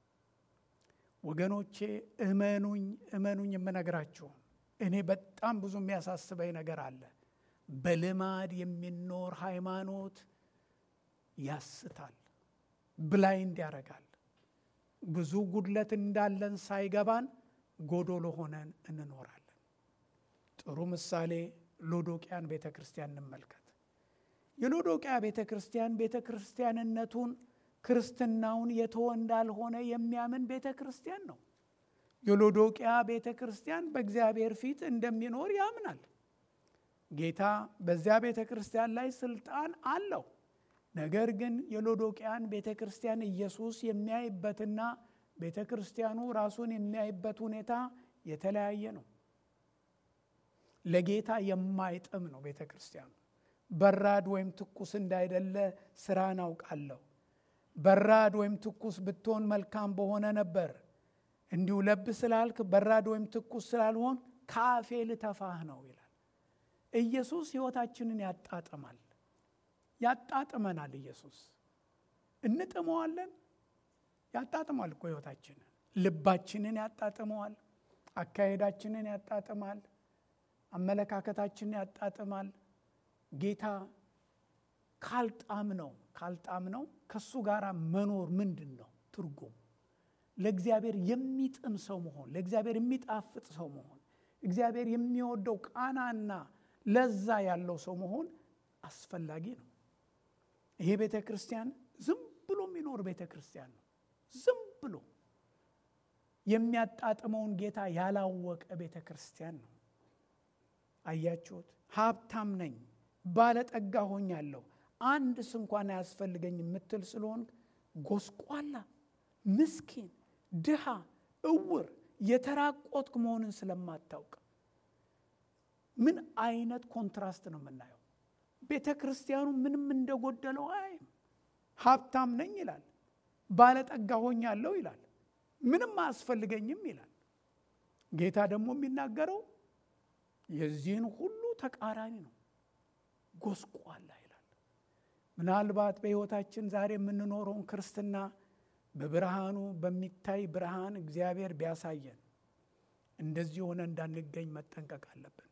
ወገኖቼ እመኑኝ እመኑኝ የምነግራችሁ እኔ በጣም ብዙ የሚያሳስበኝ ነገር አለ። በልማድ የሚኖር ሃይማኖት ያስታል፣ ብላይንድ ያደርጋል። ብዙ ጉድለት እንዳለን ሳይገባን ጎዶሎ ሆነን እንኖራለን። ጥሩ ምሳሌ ሎዶቅያን ቤተ ክርስቲያን እንመልከት። የሎዶቅያ ቤተ ክርስቲያን ቤተ ክርስቲያንነቱን ክርስትናውን የተወ እንዳልሆነ የሚያምን ቤተ ክርስቲያን ነው። የሎዶቅያ ቤተ ክርስቲያን በእግዚአብሔር ፊት እንደሚኖር ያምናል። ጌታ በዚያ ቤተ ክርስቲያን ላይ ስልጣን አለው። ነገር ግን የሎዶቅያን ቤተ ክርስቲያን ኢየሱስ የሚያይበትና ቤተ ክርስቲያኑ ራሱን የሚያይበት ሁኔታ የተለያየ ነው። ለጌታ የማይጥም ነው ቤተ ክርስቲያኑ። በራድ ወይም ትኩስ እንዳይደለ ስራን አውቃለሁ። በራድ ወይም ትኩስ ብትሆን መልካም በሆነ ነበር። እንዲሁ ለብ ስላልክ በራድ ወይም ትኩስ ስላልሆን ከአፌ ልተፋህ ነው ይላል። ኢየሱስ ሕይወታችንን ያጣጥማል፣ ያጣጥመናል። ኢየሱስ እንጥመዋለን። ያጣጥማል እኮ ሕይወታችንን፣ ልባችንን ያጣጥመዋል፣ አካሄዳችንን ያጣጥማል፣ አመለካከታችንን ያጣጥማል። ጌታ ካልጣም ነው ካልጣም ነው ከእሱ ጋር መኖር ምንድን ነው ትርጉም? ለእግዚአብሔር የሚጥም ሰው መሆን፣ ለእግዚአብሔር የሚጣፍጥ ሰው መሆን፣ እግዚአብሔር የሚወደው ቃናና ለዛ ያለው ሰው መሆን አስፈላጊ ነው። ይሄ ቤተ ክርስቲያን ዝም ብሎ የሚኖር ቤተ ክርስቲያን ነው። ዝም ብሎ የሚያጣጥመውን ጌታ ያላወቀ ቤተ ክርስቲያን ነው። አያችሁት? ሀብታም ነኝ፣ ባለጠጋ ሆኛለሁ፣ አንድ ስንኳን አያስፈልገኝ የምትል ስለሆን ጎስቋላ፣ ምስኪን፣ ድሃ፣ እውር፣ የተራቆትክ መሆንን ስለማታውቅ ምን አይነት ኮንትራስት ነው የምናየው? ቤተ ክርስቲያኑ ምንም እንደጎደለው አይም። ሀብታም ነኝ ይላል፣ ባለጠጋ ሆኛለሁ ይላል፣ ምንም አያስፈልገኝም ይላል። ጌታ ደግሞ የሚናገረው የዚህን ሁሉ ተቃራኒ ነው፣ ጎስቋላ ይላል። ምናልባት በሕይወታችን ዛሬ የምንኖረውን ክርስትና በብርሃኑ በሚታይ ብርሃን እግዚአብሔር ቢያሳየን እንደዚህ ሆነ እንዳንገኝ መጠንቀቅ አለብን።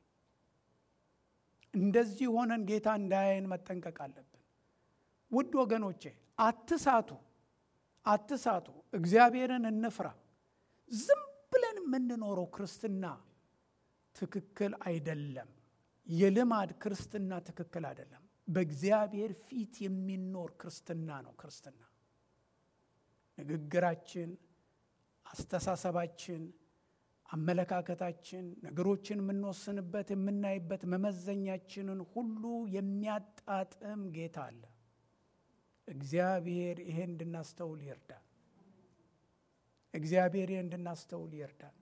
እንደዚህ ሆነን ጌታ እንዳያየን መጠንቀቅ አለብን። ውድ ወገኖቼ አትሳቱ፣ አትሳቱ። እግዚአብሔርን እንፍራ። ዝም ብለን የምንኖረው ክርስትና ትክክል አይደለም። የልማድ ክርስትና ትክክል አይደለም። በእግዚአብሔር ፊት የሚኖር ክርስትና ነው ክርስትና። ንግግራችን፣ አስተሳሰባችን አመለካከታችን ነገሮችን የምንወስንበት የምናይበት መመዘኛችንን ሁሉ የሚያጣጥም ጌታ አለ። እግዚአብሔር ይሄ እንድናስተውል ይርዳል። እግዚአብሔር ይሄ እንድናስተውል ይርዳል።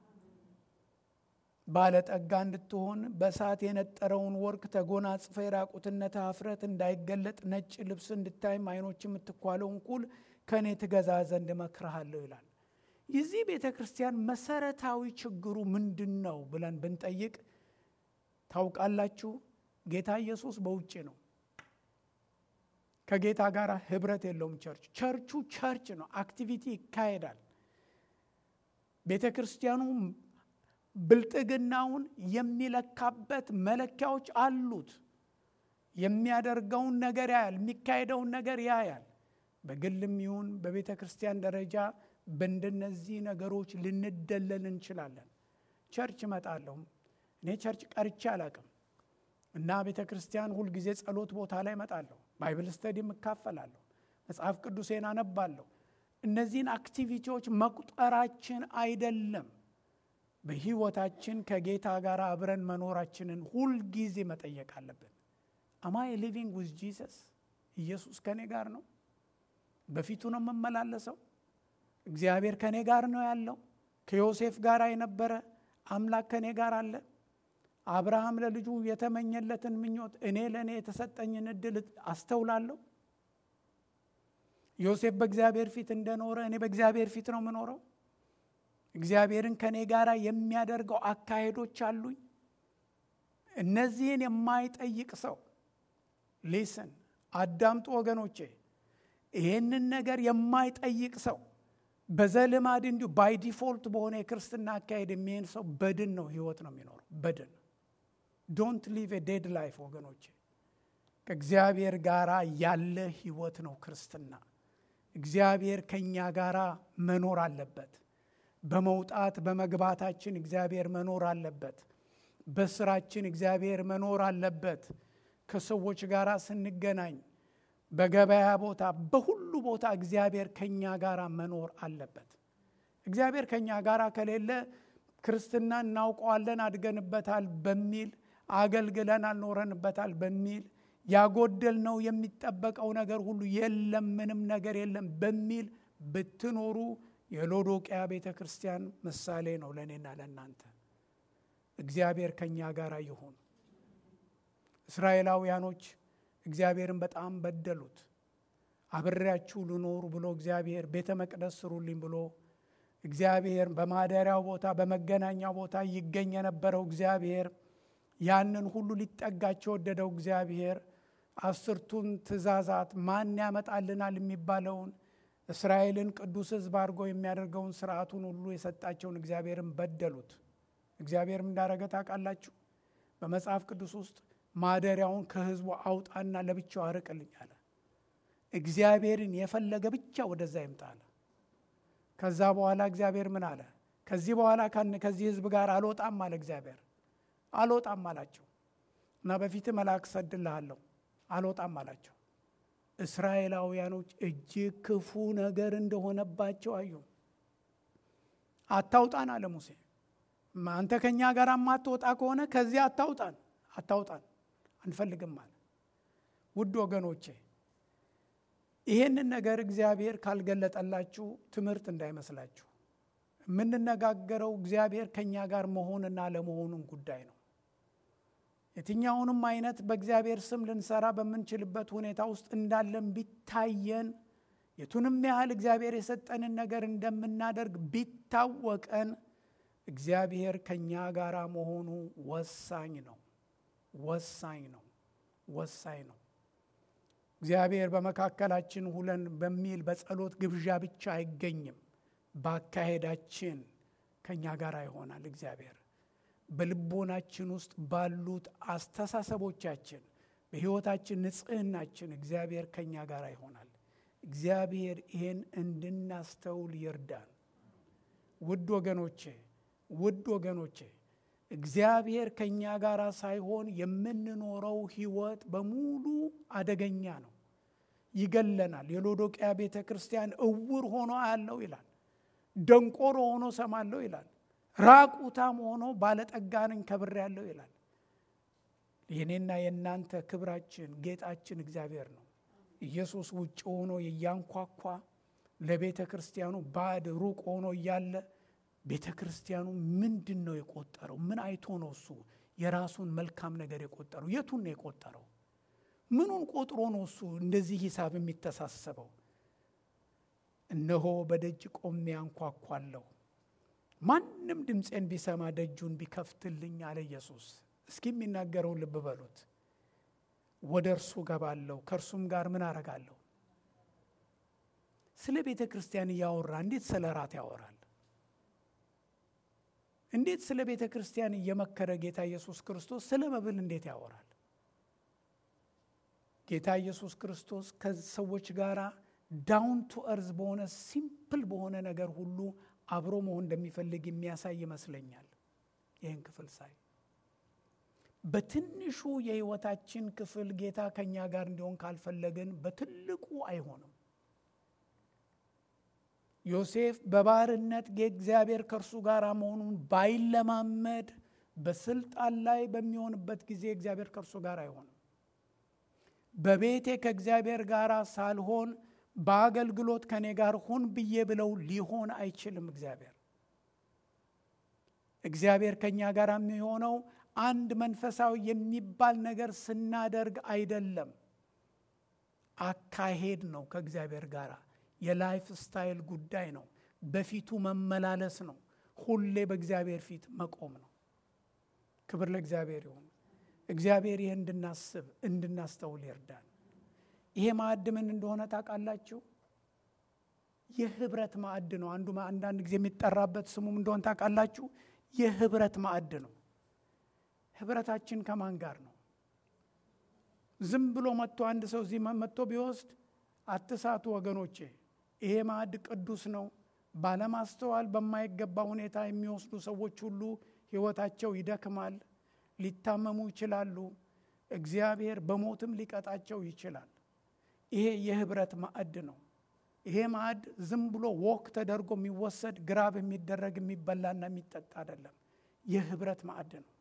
ባለጠጋ እንድትሆን በእሳት የነጠረውን ወርቅ ተጎናጽፈ የራቁትነት ኀፍረት እንዳይገለጥ ነጭ ልብስ እንድታይም ዓይኖች የምትኳለውን ኩል ከእኔ ትገዛ ዘንድ እመክርሃለሁ ይላል። የዚህ ቤተ ክርስቲያን መሰረታዊ ችግሩ ምንድን ነው ብለን ብንጠይቅ ታውቃላችሁ፣ ጌታ ኢየሱስ በውጭ ነው። ከጌታ ጋር ህብረት የለውም። ቸርች ቸርቹ ቸርች ነው። አክቲቪቲ ይካሄዳል። ቤተ ክርስቲያኑ ብልጥግናውን የሚለካበት መለኪያዎች አሉት። የሚያደርገውን ነገር ያያል፣ የሚካሄደውን ነገር ያያል። በግልም ይሁን በቤተ ክርስቲያን ደረጃ በእንደነዚህ ነገሮች ልንደለል እንችላለን። ቸርች እመጣለሁ። እኔ ቸርች ቀርቼ አላቅም እና ቤተ ክርስቲያን ሁልጊዜ ጸሎት ቦታ ላይ እመጣለሁ። ባይብል ስተዲም እካፈላለሁ። መጽሐፍ ቅዱሴን አነባለሁ። እነዚህን አክቲቪቲዎች መቁጠራችን አይደለም። በህይወታችን ከጌታ ጋር አብረን መኖራችንን ሁልጊዜ መጠየቅ አለብን። አማይ ሊቪንግ ዊዝ ጂሰስ? ኢየሱስ ከእኔ ጋር ነው? በፊቱ ነው የምመላለሰው? እግዚአብሔር ከእኔ ጋር ነው ያለው? ከዮሴፍ ጋር የነበረ አምላክ ከእኔ ጋር አለ? አብርሃም ለልጁ የተመኘለትን ምኞት እኔ ለእኔ የተሰጠኝን እድል አስተውላለሁ? ዮሴፍ በእግዚአብሔር ፊት እንደኖረ እኔ በእግዚአብሔር ፊት ነው የምኖረው? እግዚአብሔርን ከእኔ ጋር የሚያደርገው አካሄዶች አሉኝ? እነዚህን የማይጠይቅ ሰው ሊስን አዳምጡ ወገኖቼ። ይህንን ነገር የማይጠይቅ ሰው በዘልማድ እንዲሁ ባይ ዲፎልት በሆነ የክርስትና አካሄድ የሚሄድ ሰው በድን ነው ህይወት ነው የሚኖረው። በድን ዶንት ሊቭ ዴድ ላይፍ ወገኖቼ። ከእግዚአብሔር ጋር ያለ ህይወት ነው ክርስትና። እግዚአብሔር ከእኛ ጋር መኖር አለበት። በመውጣት በመግባታችን እግዚአብሔር መኖር አለበት። በስራችን እግዚአብሔር መኖር አለበት። ከሰዎች ጋር ስንገናኝ በገበያ ቦታ፣ በሁሉ ቦታ እግዚአብሔር ከኛ ጋር መኖር አለበት። እግዚአብሔር ከኛ ጋር ከሌለ ክርስትና እናውቀዋለን፣ አድገንበታል በሚል አገልግለን አልኖረንበታል በሚል ያጎደልነው የሚጠበቀው ነገር ሁሉ የለም፣ ምንም ነገር የለም በሚል ብትኖሩ የሎዶቅያ ቤተ ክርስቲያን ምሳሌ ነው ለእኔና ለእናንተ። እግዚአብሔር ከእኛ ጋር ይሁን። እስራኤላውያኖች እግዚአብሔርን በጣም በደሉት። አብሬያችሁ ልኖሩ ብሎ እግዚአብሔር ቤተ መቅደስ ስሩልኝ ብሎ እግዚአብሔር በማደሪያው ቦታ በመገናኛው ቦታ ይገኝ የነበረው እግዚአብሔር ያንን ሁሉ ሊጠጋቸው ወደደው እግዚአብሔር አስርቱን ትእዛዛት ማን ያመጣልናል የሚባለውን እስራኤልን ቅዱስ ሕዝብ አድርጎ የሚያደርገውን ስርዓቱን ሁሉ የሰጣቸውን እግዚአብሔርን በደሉት። እግዚአብሔርም እንዳረገ ታውቃላችሁ። በመጽሐፍ ቅዱስ ውስጥ ማደሪያውን ከሕዝቡ አውጣና ለብቻው አርቅልኝ አለ። እግዚአብሔርን የፈለገ ብቻ ወደዛ ይምጣ አለ። ከዛ በኋላ እግዚአብሔር ምን አለ? ከዚህ በኋላ ከዚህ ሕዝብ ጋር አልወጣም አለ እግዚአብሔር። አልወጣም አላቸው እና በፊት መልአክ ሰድልሃለሁ አልወጣም አላቸው። እስራኤላውያኖች እጅግ ክፉ ነገር እንደሆነባቸው አዩ። አታውጣን አለ ሙሴ። አንተ ከእኛ ጋር የማትወጣ ከሆነ ከዚያ አታውጣን፣ አታውጣን አንፈልግም አለ። ውድ ወገኖቼ ይሄንን ነገር እግዚአብሔር ካልገለጠላችሁ ትምህርት እንዳይመስላችሁ። የምንነጋገረው እግዚአብሔር ከእኛ ጋር መሆንና ለመሆኑን ጉዳይ ነው። የትኛውንም አይነት በእግዚአብሔር ስም ልንሰራ በምንችልበት ሁኔታ ውስጥ እንዳለን ቢታየን የቱንም ያህል እግዚአብሔር የሰጠንን ነገር እንደምናደርግ ቢታወቀን እግዚአብሔር ከእኛ ጋር መሆኑ ወሳኝ ነው። ወሳኝ ነው። ወሳኝ ነው። እግዚአብሔር በመካከላችን ሁለን በሚል በጸሎት ግብዣ ብቻ አይገኝም። በአካሄዳችን ከእኛ ጋር ይሆናል እግዚአብሔር በልቦናችን ውስጥ ባሉት አስተሳሰቦቻችን፣ በሕይወታችን ንጽህናችን እግዚአብሔር ከእኛ ጋር ይሆናል። እግዚአብሔር ይሄን እንድናስተውል ይርዳን። ውድ ወገኖቼ ውድ ወገኖቼ እግዚአብሔር ከእኛ ጋር ሳይሆን የምንኖረው ሕይወት በሙሉ አደገኛ ነው፣ ይገለናል። የሎዶቅያ ቤተ ክርስቲያን እውር ሆኖ አያለው ይላል። ደንቆሮ ሆኖ ሰማለሁ ይላል። ራቁታም ሆኖ ባለጠጋ ነኝ ከብር ያለው ይላል። የኔና የእናንተ ክብራችን ጌጣችን እግዚአብሔር ነው። ኢየሱስ ውጭ ሆኖ እያንኳኳ ለቤተ ክርስቲያኑ ባዕድ ሩቅ ሆኖ እያለ ቤተ ክርስቲያኑ ምንድን ነው የቆጠረው? ምን አይቶ ነው እሱ የራሱን መልካም ነገር የቆጠረው? የቱን ነው የቆጠረው? ምኑን ቆጥሮ ነው እሱ እንደዚህ ሂሳብ የሚተሳሰበው? እነሆ በደጅ ቆሜ አንኳኳለሁ ማንም ድምፄን ቢሰማ ደጁን ቢከፍትልኝ አለ ኢየሱስ። እስኪ የሚናገረውን ልብ በሉት። ወደ እርሱ ገባለሁ፣ ከእርሱም ጋር ምን አረጋለሁ? ስለ ቤተ ክርስቲያን እያወራ እንዴት ስለ ራት ያወራል? እንዴት ስለ ቤተ ክርስቲያን እየመከረ ጌታ ኢየሱስ ክርስቶስ ስለ መብል እንዴት ያወራል? ጌታ ኢየሱስ ክርስቶስ ከሰዎች ጋር ዳውን ቱ እርዝ በሆነ ሲምፕል በሆነ ነገር ሁሉ አብሮ መሆን እንደሚፈልግ የሚያሳይ ይመስለኛል። ይህን ክፍል ሳይ በትንሹ የሕይወታችን ክፍል ጌታ ከእኛ ጋር እንዲሆን ካልፈለግን በትልቁ አይሆንም። ዮሴፍ በባርነት እግዚአብሔር ከእርሱ ጋር መሆኑን ባይለማመድ በስልጣን ላይ በሚሆንበት ጊዜ እግዚአብሔር ከእርሱ ጋር አይሆንም። በቤቴ ከእግዚአብሔር ጋር ሳልሆን በአገልግሎት ከኔ ጋር ሁን ብዬ ብለው ሊሆን አይችልም። እግዚአብሔር እግዚአብሔር ከእኛ ጋር የሚሆነው አንድ መንፈሳዊ የሚባል ነገር ስናደርግ አይደለም፣ አካሄድ ነው። ከእግዚአብሔር ጋር የላይፍ ስታይል ጉዳይ ነው። በፊቱ መመላለስ ነው። ሁሌ በእግዚአብሔር ፊት መቆም ነው። ክብር ለእግዚአብሔር ይሁን። እግዚአብሔር ይህ እንድናስብ እንድናስተውል ይርዳል። ይሄ ማዕድ ምን እንደሆነ ታውቃላችሁ? የህብረት ማዕድ ነው። አንዱ አንዳንድ ጊዜ የሚጠራበት ስሙም እንደሆነ ታውቃላችሁ? የህብረት ማዕድ ነው። ህብረታችን ከማን ጋር ነው? ዝም ብሎ መጥቶ አንድ ሰው እዚህ መጥቶ ቢወስድ አትሳቱ ወገኖቼ። ይሄ ማዕድ ቅዱስ ነው። ባለማስተዋል በማይገባ ሁኔታ የሚወስዱ ሰዎች ሁሉ ህይወታቸው ይደክማል፣ ሊታመሙ ይችላሉ። እግዚአብሔር በሞትም ሊቀጣቸው ይችላል። ይሄ የህብረት ማዕድ ነው። ይሄ ማዕድ ዝም ብሎ ወክ ተደርጎ የሚወሰድ ግራብ የሚደረግ የሚበላና የሚጠጣ አይደለም። የህብረት ማዕድ ነው።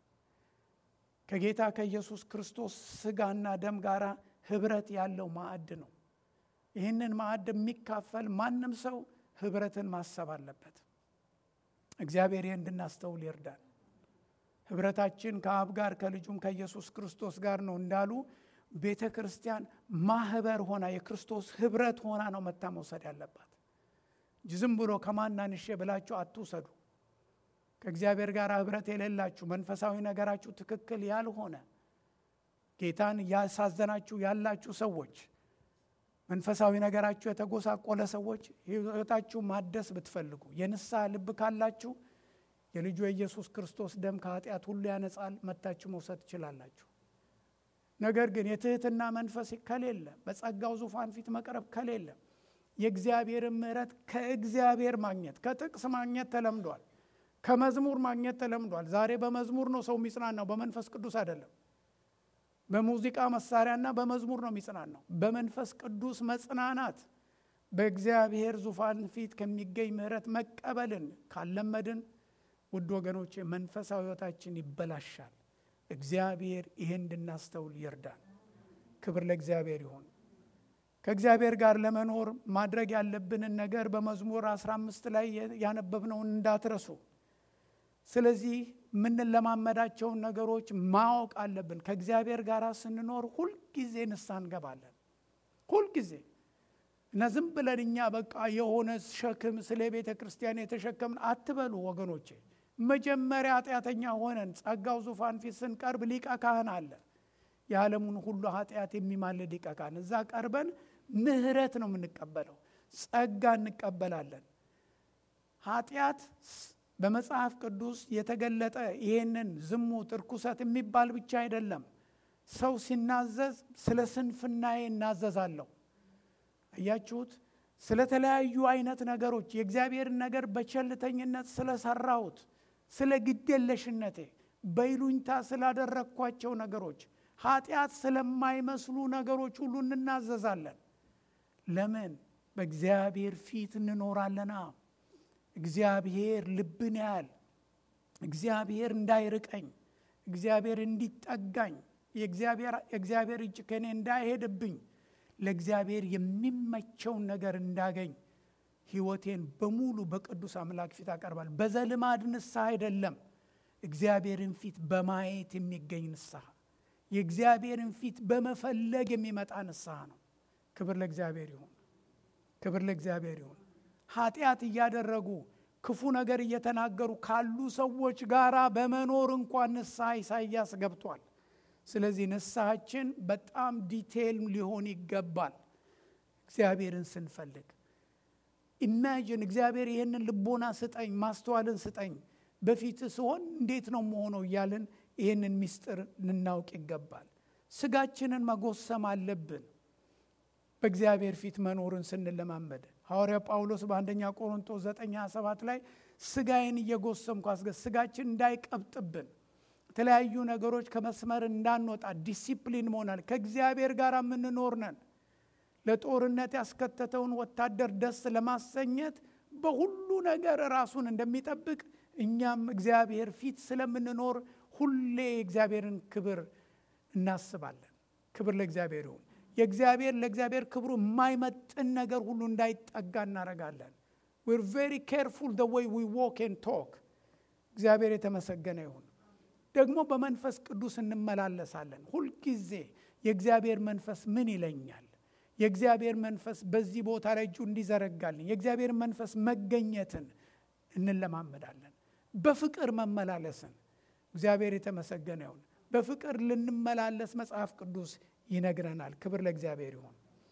ከጌታ ከኢየሱስ ክርስቶስ ስጋና ደም ጋር ህብረት ያለው ማዕድ ነው። ይህንን ማዕድ የሚካፈል ማንም ሰው ህብረትን ማሰብ አለበት። እግዚአብሔር ይህ እንድናስተውል ይርዳል። ህብረታችን ከአብ ጋር ከልጁም ከኢየሱስ ክርስቶስ ጋር ነው እንዳሉ ቤተ ክርስቲያን ማህበር ሆና የክርስቶስ ህብረት ሆና ነው መታ መውሰድ ያለባት እንጂ ዝም ብሎ ከማናንሼ ብላችሁ አትውሰዱ። ከእግዚአብሔር ጋር ህብረት የሌላችሁ መንፈሳዊ ነገራችሁ ትክክል ያልሆነ ጌታን እያሳዘናችሁ ያላችሁ ሰዎች መንፈሳዊ ነገራችሁ የተጎሳቆለ ሰዎች ህይወታችሁ ማደስ ብትፈልጉ የንስሐ ልብ ካላችሁ የልጁ የኢየሱስ ክርስቶስ ደም ከኃጢአት ሁሉ ያነጻል። መታችሁ መውሰድ ትችላላችሁ። ነገር ግን የትህትና መንፈስ ከሌለ፣ በጸጋው ዙፋን ፊት መቅረብ ከሌለ፣ የእግዚአብሔርን ምሕረት ከእግዚአብሔር ማግኘት ከጥቅስ ማግኘት ተለምዷል። ከመዝሙር ማግኘት ተለምዷል። ዛሬ በመዝሙር ነው ሰው የሚጽናናው፣ በመንፈስ ቅዱስ አይደለም። በሙዚቃ መሳሪያና በመዝሙር ነው የሚጽናናው። በመንፈስ ቅዱስ መጽናናት በእግዚአብሔር ዙፋን ፊት ከሚገኝ ምሕረት መቀበልን ካለመድን ውድ ወገኖቼ መንፈሳዊ ሕይወታችን ይበላሻል። እግዚአብሔር ይሄን እንድናስተውል ይርዳል። ክብር ለእግዚአብሔር ይሁን። ከእግዚአብሔር ጋር ለመኖር ማድረግ ያለብንን ነገር በመዝሙር 15 ላይ ያነበብነውን እንዳትረሱ። ስለዚህ የምንለማመዳቸውን ነገሮች ማወቅ አለብን። ከእግዚአብሔር ጋር ስንኖር ሁልጊዜ ንስሐ እንገባለን። ሁልጊዜ እና ዝም ብለን እኛ በቃ የሆነ ሸክም ስለ ቤተ ክርስቲያን የተሸከምን አትበሉ ወገኖቼ። መጀመሪያ ኃጢአተኛ ሆነን ጸጋው ዙፋን ፊት ስንቀርብ ሊቀ ካህን አለ። የዓለሙን ሁሉ ኃጢአት የሚማልድ ሊቀ ካህን እዛ ቀርበን ምሕረት ነው የምንቀበለው፣ ጸጋ እንቀበላለን። ኃጢአት በመጽሐፍ ቅዱስ የተገለጠ ይህንን ዝሙት፣ እርኩሰት የሚባል ብቻ አይደለም። ሰው ሲናዘዝ ስለ ስንፍናዬ እናዘዛለሁ። አያችሁት? ስለተለያዩ አይነት ነገሮች የእግዚአብሔርን ነገር በቸልተኝነት ስለሰራሁት፣ ስለ ግዴለሽነቴ፣ በይሉኝታ ስላደረግኳቸው ነገሮች፣ ኃጢአት ስለማይመስሉ ነገሮች ሁሉ እንናዘዛለን። ለምን? በእግዚአብሔር ፊት እንኖራለና። እግዚአብሔር ልብን ያያል። እግዚአብሔር እንዳይርቀኝ፣ እግዚአብሔር እንዲጠጋኝ፣ የእግዚአብሔር እጅ ከእኔ እንዳይሄድብኝ ለእግዚአብሔር የሚመቸውን ነገር እንዳገኝ ሕይወቴን በሙሉ በቅዱስ አምላክ ፊት አቀርባል። በዘልማድ ንስሐ አይደለም፣ እግዚአብሔርን ፊት በማየት የሚገኝ ንስሐ፣ የእግዚአብሔርን ፊት በመፈለግ የሚመጣ ንስሐ ነው። ክብር ለእግዚአብሔር ይሁን። ክብር ለእግዚአብሔር ይሁን። ኃጢአት እያደረጉ ክፉ ነገር እየተናገሩ ካሉ ሰዎች ጋር በመኖር እንኳን ንስሐ ኢሳይያስ ገብቷል። ስለዚህ ንስሐችን በጣም ዲቴይል ሊሆን ይገባል። እግዚአብሔርን ስንፈልግ ኢማጂን እግዚአብሔር ይህንን ልቦና ስጠኝ፣ ማስተዋልን ስጠኝ፣ በፊት ስሆን እንዴት ነው መሆነው እያልን ይህንን ምስጢር ልናውቅ ይገባል። ስጋችንን መጎሰም አለብን። በእግዚአብሔር ፊት መኖርን ስንለማመድ ሐዋርያ ጳውሎስ በአንደኛ ቆሮንቶስ 9፥27 ላይ ስጋዬን እየጎሰምኩ አስገ ስጋችን እንዳይቀብጥብን የተለያዩ ነገሮች ከመስመር እንዳንወጣ ዲሲፕሊን መሆናል። ከእግዚአብሔር ጋር የምንኖር ነን። ለጦርነት ያስከተተውን ወታደር ደስ ለማሰኘት በሁሉ ነገር ራሱን እንደሚጠብቅ እኛም እግዚአብሔር ፊት ስለምንኖር ሁሌ የእግዚአብሔርን ክብር እናስባለን። ክብር ለእግዚአብሔር ይሁን። የእግዚአብሔር ለእግዚአብሔር ክብሩ የማይመጥን ነገር ሁሉ እንዳይጠጋ እናደርጋለን። ዊር ቬሪ ኬርፉል ደ ወይ ዊ ዎክ ኤንድ ቶክ። እግዚአብሔር የተመሰገነ ይሁን። ደግሞ በመንፈስ ቅዱስ እንመላለሳለን። ሁልጊዜ የእግዚአብሔር መንፈስ ምን ይለኛል? የእግዚአብሔር መንፈስ በዚህ ቦታ ላይ እጁ እንዲዘረጋልን የእግዚአብሔር መንፈስ መገኘትን እንለማመዳለን። በፍቅር መመላለስን እግዚአብሔር የተመሰገነ ይሁን። በፍቅር ልንመላለስ መጽሐፍ ቅዱስ ይነግረናል። ክብር ለእግዚአብሔር ይሁን።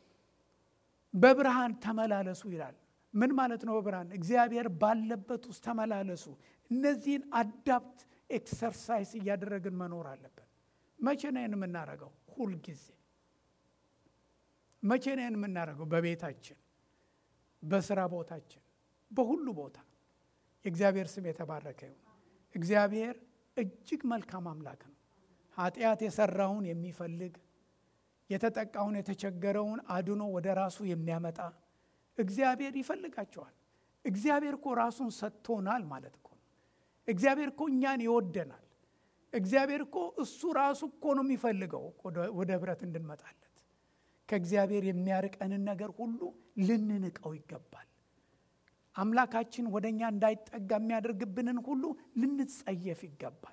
በብርሃን ተመላለሱ ይላል። ምን ማለት ነው? በብርሃን እግዚአብሔር ባለበት ውስጥ ተመላለሱ። እነዚህን አዳፕት ኤክሰርሳይስ እያደረግን መኖር አለብን። መቼ ነው የምናደርገው? ሁልጊዜ። መቼ ነው የምናደርገው? በቤታችን፣ በስራ ቦታችን፣ በሁሉ ቦታ። የእግዚአብሔር ስም የተባረከ ይሁን። እግዚአብሔር እጅግ መልካም አምላክ ነው። ኃጢአት የሰራውን የሚፈልግ የተጠቃውን የተቸገረውን አድኖ ወደ ራሱ የሚያመጣ እግዚአብሔር ይፈልጋቸዋል። እግዚአብሔር እኮ ራሱን ሰጥቶናል ማለት እኮ ነው። እግዚአብሔር እኮ እኛን ይወደናል። እግዚአብሔር እኮ እሱ ራሱ እኮ ነው የሚፈልገው ወደ ህብረት እንድንመጣለት። ከእግዚአብሔር የሚያርቀንን ነገር ሁሉ ልንንቀው ይገባል። አምላካችን ወደ እኛ እንዳይጠጋ የሚያደርግብንን ሁሉ ልንጸየፍ ይገባል።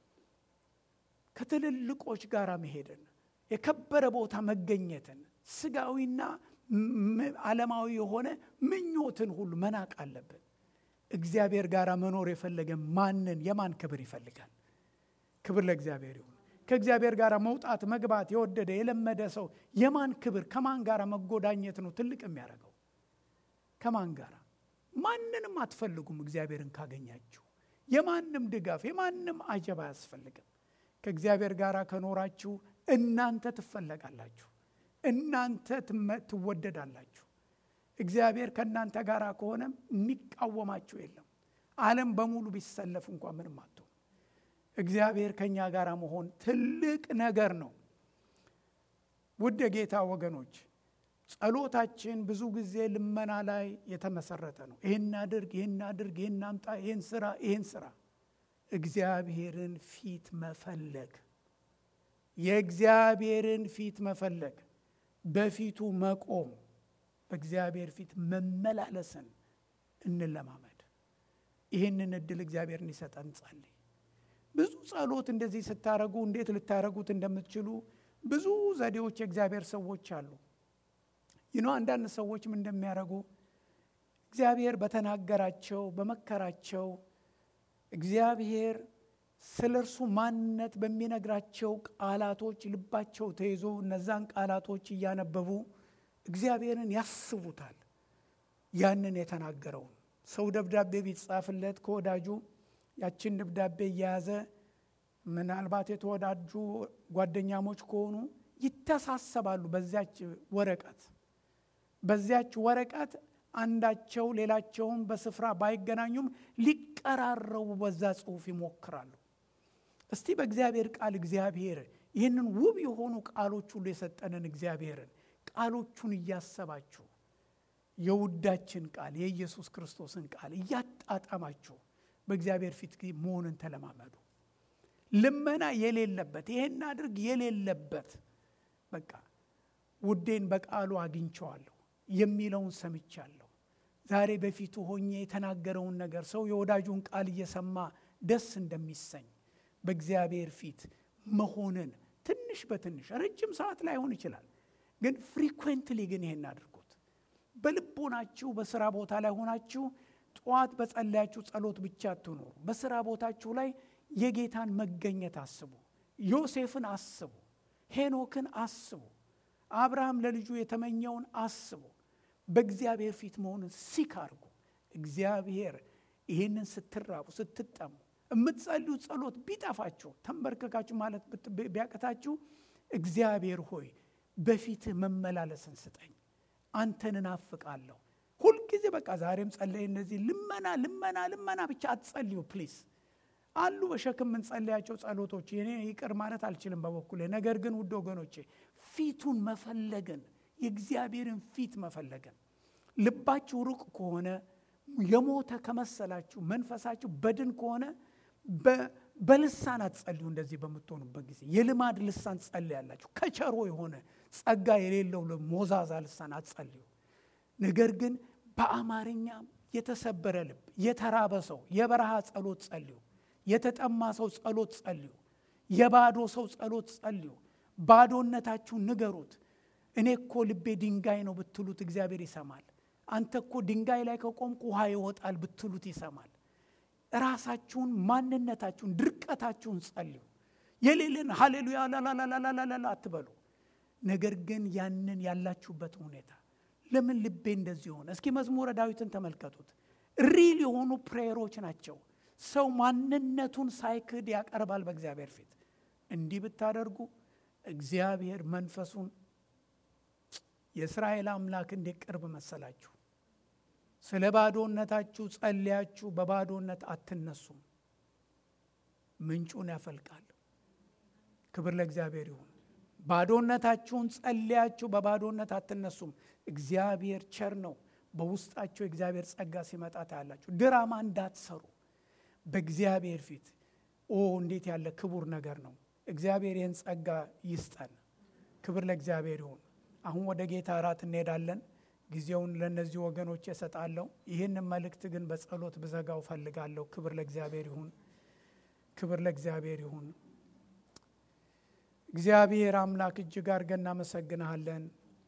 ከትልልቆች ጋር መሄድን የከበረ ቦታ መገኘትን ስጋዊና ዓለማዊ የሆነ ምኞትን ሁሉ መናቅ አለብን። እግዚአብሔር ጋር መኖር የፈለገ ማንን የማን ክብር ይፈልጋል? ክብር ለእግዚአብሔር ይሁን። ከእግዚአብሔር ጋር መውጣት መግባት የወደደ የለመደ ሰው የማን ክብር ከማን ጋር መጎዳኘት ነው ትልቅ የሚያደርገው? ከማን ጋር? ማንንም አትፈልጉም። እግዚአብሔርን ካገኛችሁ የማንም ድጋፍ የማንም አጀብ አያስፈልግም። ከእግዚአብሔር ጋር ከኖራችሁ እናንተ ትፈለጋላችሁ። እናንተ ትወደዳላችሁ። እግዚአብሔር ከእናንተ ጋር ከሆነ የሚቃወማችሁ የለም። ዓለም በሙሉ ቢሰለፍ እንኳ ምንም አትሆኑ። እግዚአብሔር ከእኛ ጋር መሆን ትልቅ ነገር ነው። ውድ የጌታ ወገኖች፣ ጸሎታችን ብዙ ጊዜ ልመና ላይ የተመሰረተ ነው። ይህን አድርግ፣ ይህን አድርግ፣ ይህን አምጣ፣ ይህን ስራ፣ ይህን ስራ። እግዚአብሔርን ፊት መፈለግ የእግዚአብሔርን ፊት መፈለግ በፊቱ መቆም በእግዚአብሔር ፊት መመላለስን እንለማመድ። ይህንን እድል እግዚአብሔር እንዲሰጠን ጸልይ። ብዙ ጸሎት እንደዚህ ስታረጉ እንዴት ልታረጉት እንደምትችሉ ብዙ ዘዴዎች የእግዚአብሔር ሰዎች አሉ። ይኖ አንዳንድ ሰዎች ምን እንደሚያደርጉ እግዚአብሔር በተናገራቸው በመከራቸው እግዚአብሔር ስለ እርሱ ማንነት በሚነግራቸው ቃላቶች ልባቸው ተይዞ እነዛን ቃላቶች እያነበቡ እግዚአብሔርን ያስቡታል። ያንን የተናገረውን ሰው ደብዳቤ ቢጻፍለት ከወዳጁ ያችን ደብዳቤ እየያዘ ምናልባት የተወዳጁ ጓደኛሞች ከሆኑ ይተሳሰባሉ። በዚያች ወረቀት በዚያች ወረቀት አንዳቸው ሌላቸውን በስፍራ ባይገናኙም ሊቀራረቡ በዛ ጽሑፍ ይሞክራሉ። እስቲ በእግዚአብሔር ቃል እግዚአብሔር ይህንን ውብ የሆኑ ቃሎች ሁሉ የሰጠንን እግዚአብሔርን ቃሎቹን እያሰባችሁ የውዳችን ቃል የኢየሱስ ክርስቶስን ቃል እያጣጣማችሁ በእግዚአብሔር ፊት መሆንን ተለማመዱ። ልመና የሌለበት ይሄን አድርግ የሌለበት በቃ ውዴን በቃሉ አግኝቸዋለሁ የሚለውን ሰምቻለሁ። ዛሬ በፊቱ ሆኜ የተናገረውን ነገር ሰው የወዳጁን ቃል እየሰማ ደስ እንደሚሰኝ በእግዚአብሔር ፊት መሆንን ትንሽ በትንሽ ረጅም ሰዓት ላይሆን ይችላል፣ ግን ፍሪኩዌንትሊ ግን ይሄን አድርጉት። በልቦናችሁ በስራ ቦታ ላይ ሆናችሁ ጠዋት በጸለያችሁ ጸሎት ብቻ አትኖሩ። በስራ ቦታችሁ ላይ የጌታን መገኘት አስቡ። ዮሴፍን አስቡ። ሄኖክን አስቡ። አብርሃም ለልጁ የተመኘውን አስቡ። በእግዚአብሔር ፊት መሆንን ሲክ አድርጉ። እግዚአብሔር ይህንን ስትራቡ ስትጠሙ የምትጸልዩ ጸሎት ቢጠፋችሁ ተንበርክካችሁ ማለት ቢያቅታችሁ እግዚአብሔር ሆይ በፊትህ መመላለስን ስጠኝ፣ አንተን እናፍቃለሁ። ሁልጊዜ በቃ ዛሬም ጸለይ። እነዚህ ልመና ልመና ልመና ብቻ አትጸልዩ ፕሊዝ። አሉ በሸክም የምንጸለያቸው ጸሎቶች እኔ ይቅር ማለት አልችልም በበኩሌ። ነገር ግን ውድ ወገኖቼ ፊቱን መፈለግን የእግዚአብሔርን ፊት መፈለግን ልባችሁ ሩቅ ከሆነ የሞተ ከመሰላችሁ መንፈሳችሁ በድን ከሆነ በልሳን አትጸልዩ። እንደዚህ በምትሆኑበት ጊዜ የልማድ ልሳን ጸልያላችሁ። ከቸሮ የሆነ ጸጋ የሌለው ሞዛዛ ልሳን አትጸልዩ። ነገር ግን በአማርኛ የተሰበረ ልብ፣ የተራበ ሰው የበረሃ ጸሎት ጸልዩ። የተጠማ ሰው ጸሎት ጸልዩ። የባዶ ሰው ጸሎት ጸልዩ። ባዶነታችሁን ንገሩት። እኔ እኮ ልቤ ድንጋይ ነው ብትሉት እግዚአብሔር ይሰማል። አንተ እኮ ድንጋይ ላይ ከቆምክ ውሃ ይወጣል ብትሉት ይሰማል። ራሳችሁን፣ ማንነታችሁን፣ ድርቀታችሁን ጸልዩ። የሌለን ሃሌሉያ ላላላላላላ አትበሉ። ነገር ግን ያንን ያላችሁበት ሁኔታ ለምን ልቤ እንደዚህ ሆነ? እስኪ መዝሙረ ዳዊትን ተመልከቱት። ሪል የሆኑ ፕሬየሮች ናቸው። ሰው ማንነቱን ሳይክድ ያቀርባል በእግዚአብሔር ፊት። እንዲህ ብታደርጉ እግዚአብሔር መንፈሱን የእስራኤል አምላክ እንዴት ቅርብ መሰላችሁ። ስለ ባዶነታችሁ ጸልያችሁ በባዶነት አትነሱም፣ ምንጩን ያፈልቃል። ክብር ለእግዚአብሔር ይሁን። ባዶነታችሁን ጸልያችሁ በባዶነት አትነሱም። እግዚአብሔር ቸር ነው። በውስጣቸው የእግዚአብሔር ጸጋ ሲመጣ ታያላችሁ። ድራማ እንዳትሰሩ በእግዚአብሔር ፊት ኦ እንዴት ያለ ክቡር ነገር ነው። እግዚአብሔር ይህን ጸጋ ይስጠን። ክብር ለእግዚአብሔር ይሁን። አሁን ወደ ጌታ እራት እንሄዳለን። ጊዜውን ለእነዚህ ወገኖች እሰጣለሁ። ይህንን መልእክት ግን በጸሎት ብዘጋው ፈልጋለሁ። ክብር ለእግዚአብሔር ይሁን። ክብር ለእግዚአብሔር ይሁን። እግዚአብሔር አምላክ እጅግ አድርገን እናመሰግንሃለን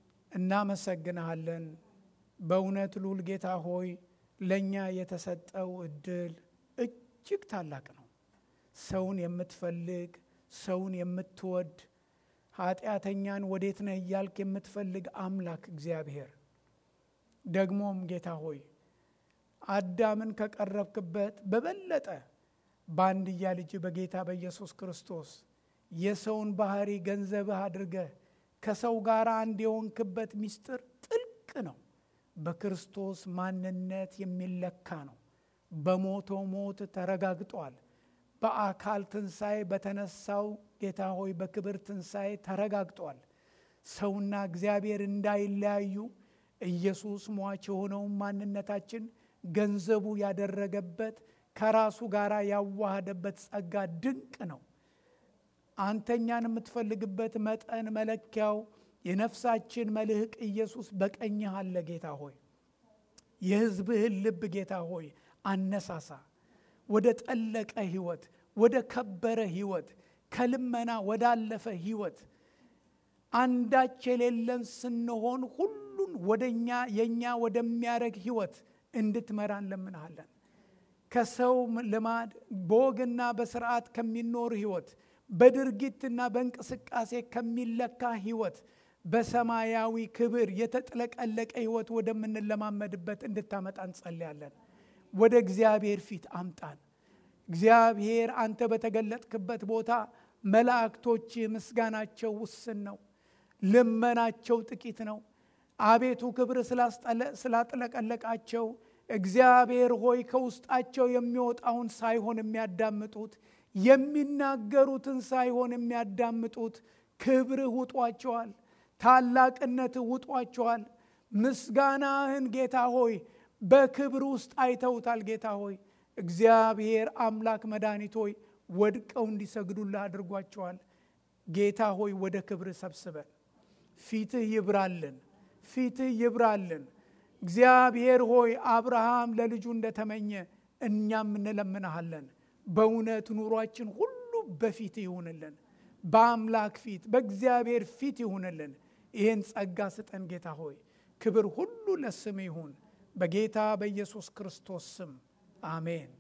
እናመሰግንሃለን። በእውነት ልዑል ጌታ ሆይ ለእኛ የተሰጠው እድል እጅግ ታላቅ ነው። ሰውን የምትፈልግ ሰውን የምትወድ ኃጢአተኛን ወዴት ነህ እያልክ የምትፈልግ አምላክ እግዚአብሔር ደግሞም ጌታ ሆይ አዳምን ከቀረብክበት በበለጠ በአንድያ ልጅ በጌታ በኢየሱስ ክርስቶስ የሰውን ባህሪ ገንዘብህ አድርገህ ከሰው ጋር አንድ የሆንክበት ምስጢር ጥልቅ ነው። በክርስቶስ ማንነት የሚለካ ነው። በሞተው ሞት ተረጋግጧል። በአካል ትንሣኤ በተነሳው ጌታ ሆይ በክብር ትንሣኤ ተረጋግጧል። ሰውና እግዚአብሔር እንዳይለያዩ ኢየሱስ ሟች የሆነውን ማንነታችን ገንዘቡ ያደረገበት ከራሱ ጋር ያዋሃደበት ጸጋ ድንቅ ነው። አንተኛን የምትፈልግበት መጠን መለኪያው የነፍሳችን መልህቅ ኢየሱስ በቀኝህ አለ። ጌታ ሆይ የሕዝብህን ልብ ጌታ ሆይ አነሳሳ ወደ ጠለቀ ህይወት፣ ወደ ከበረ ህይወት፣ ከልመና ወዳለፈ ህይወት አንዳች የሌለን ስንሆን ሁሉን ወደኛ የእኛ ወደሚያደርግ ህይወት እንድትመራ እንለምንሃለን። ከሰው ልማድ በወግና በስርዓት ከሚኖር ህይወት በድርጊትና በእንቅስቃሴ ከሚለካ ህይወት በሰማያዊ ክብር የተጥለቀለቀ ህይወት ወደምንለማመድበት እንድታመጣ እንጸልያለን። ወደ እግዚአብሔር ፊት አምጣን። እግዚአብሔር አንተ በተገለጥክበት ቦታ መላእክቶች ምስጋናቸው ውስን ነው፣ ልመናቸው ጥቂት ነው። አቤቱ ክብር ስላጥለቀለቃቸው እግዚአብሔር ሆይ ከውስጣቸው የሚወጣውን ሳይሆን የሚያዳምጡት የሚናገሩትን ሳይሆን የሚያዳምጡት ክብርህ ውጧቸዋል፣ ታላቅነትህ ውጧቸዋል። ምስጋናህን ጌታ ሆይ በክብር ውስጥ አይተውታል። ጌታ ሆይ እግዚአብሔር አምላክ መድኃኒት ሆይ ወድቀው እንዲሰግዱልህ አድርጓቸዋል። ጌታ ሆይ ወደ ክብር ሰብስበን ፊትህ ይብራልን፣ ፊትህ ይብራልን። እግዚአብሔር ሆይ አብርሃም ለልጁ እንደተመኘ እኛም እንለምንሃለን። በእውነት ኑሯችን ሁሉ በፊት ይሁንልን፣ በአምላክ ፊት በእግዚአብሔር ፊት ይሁንልን። ይህን ጸጋ ስጠን ጌታ ሆይ ክብር ሁሉ ለስም ይሁን በጌታ በኢየሱስ ክርስቶስ ስም አሜን።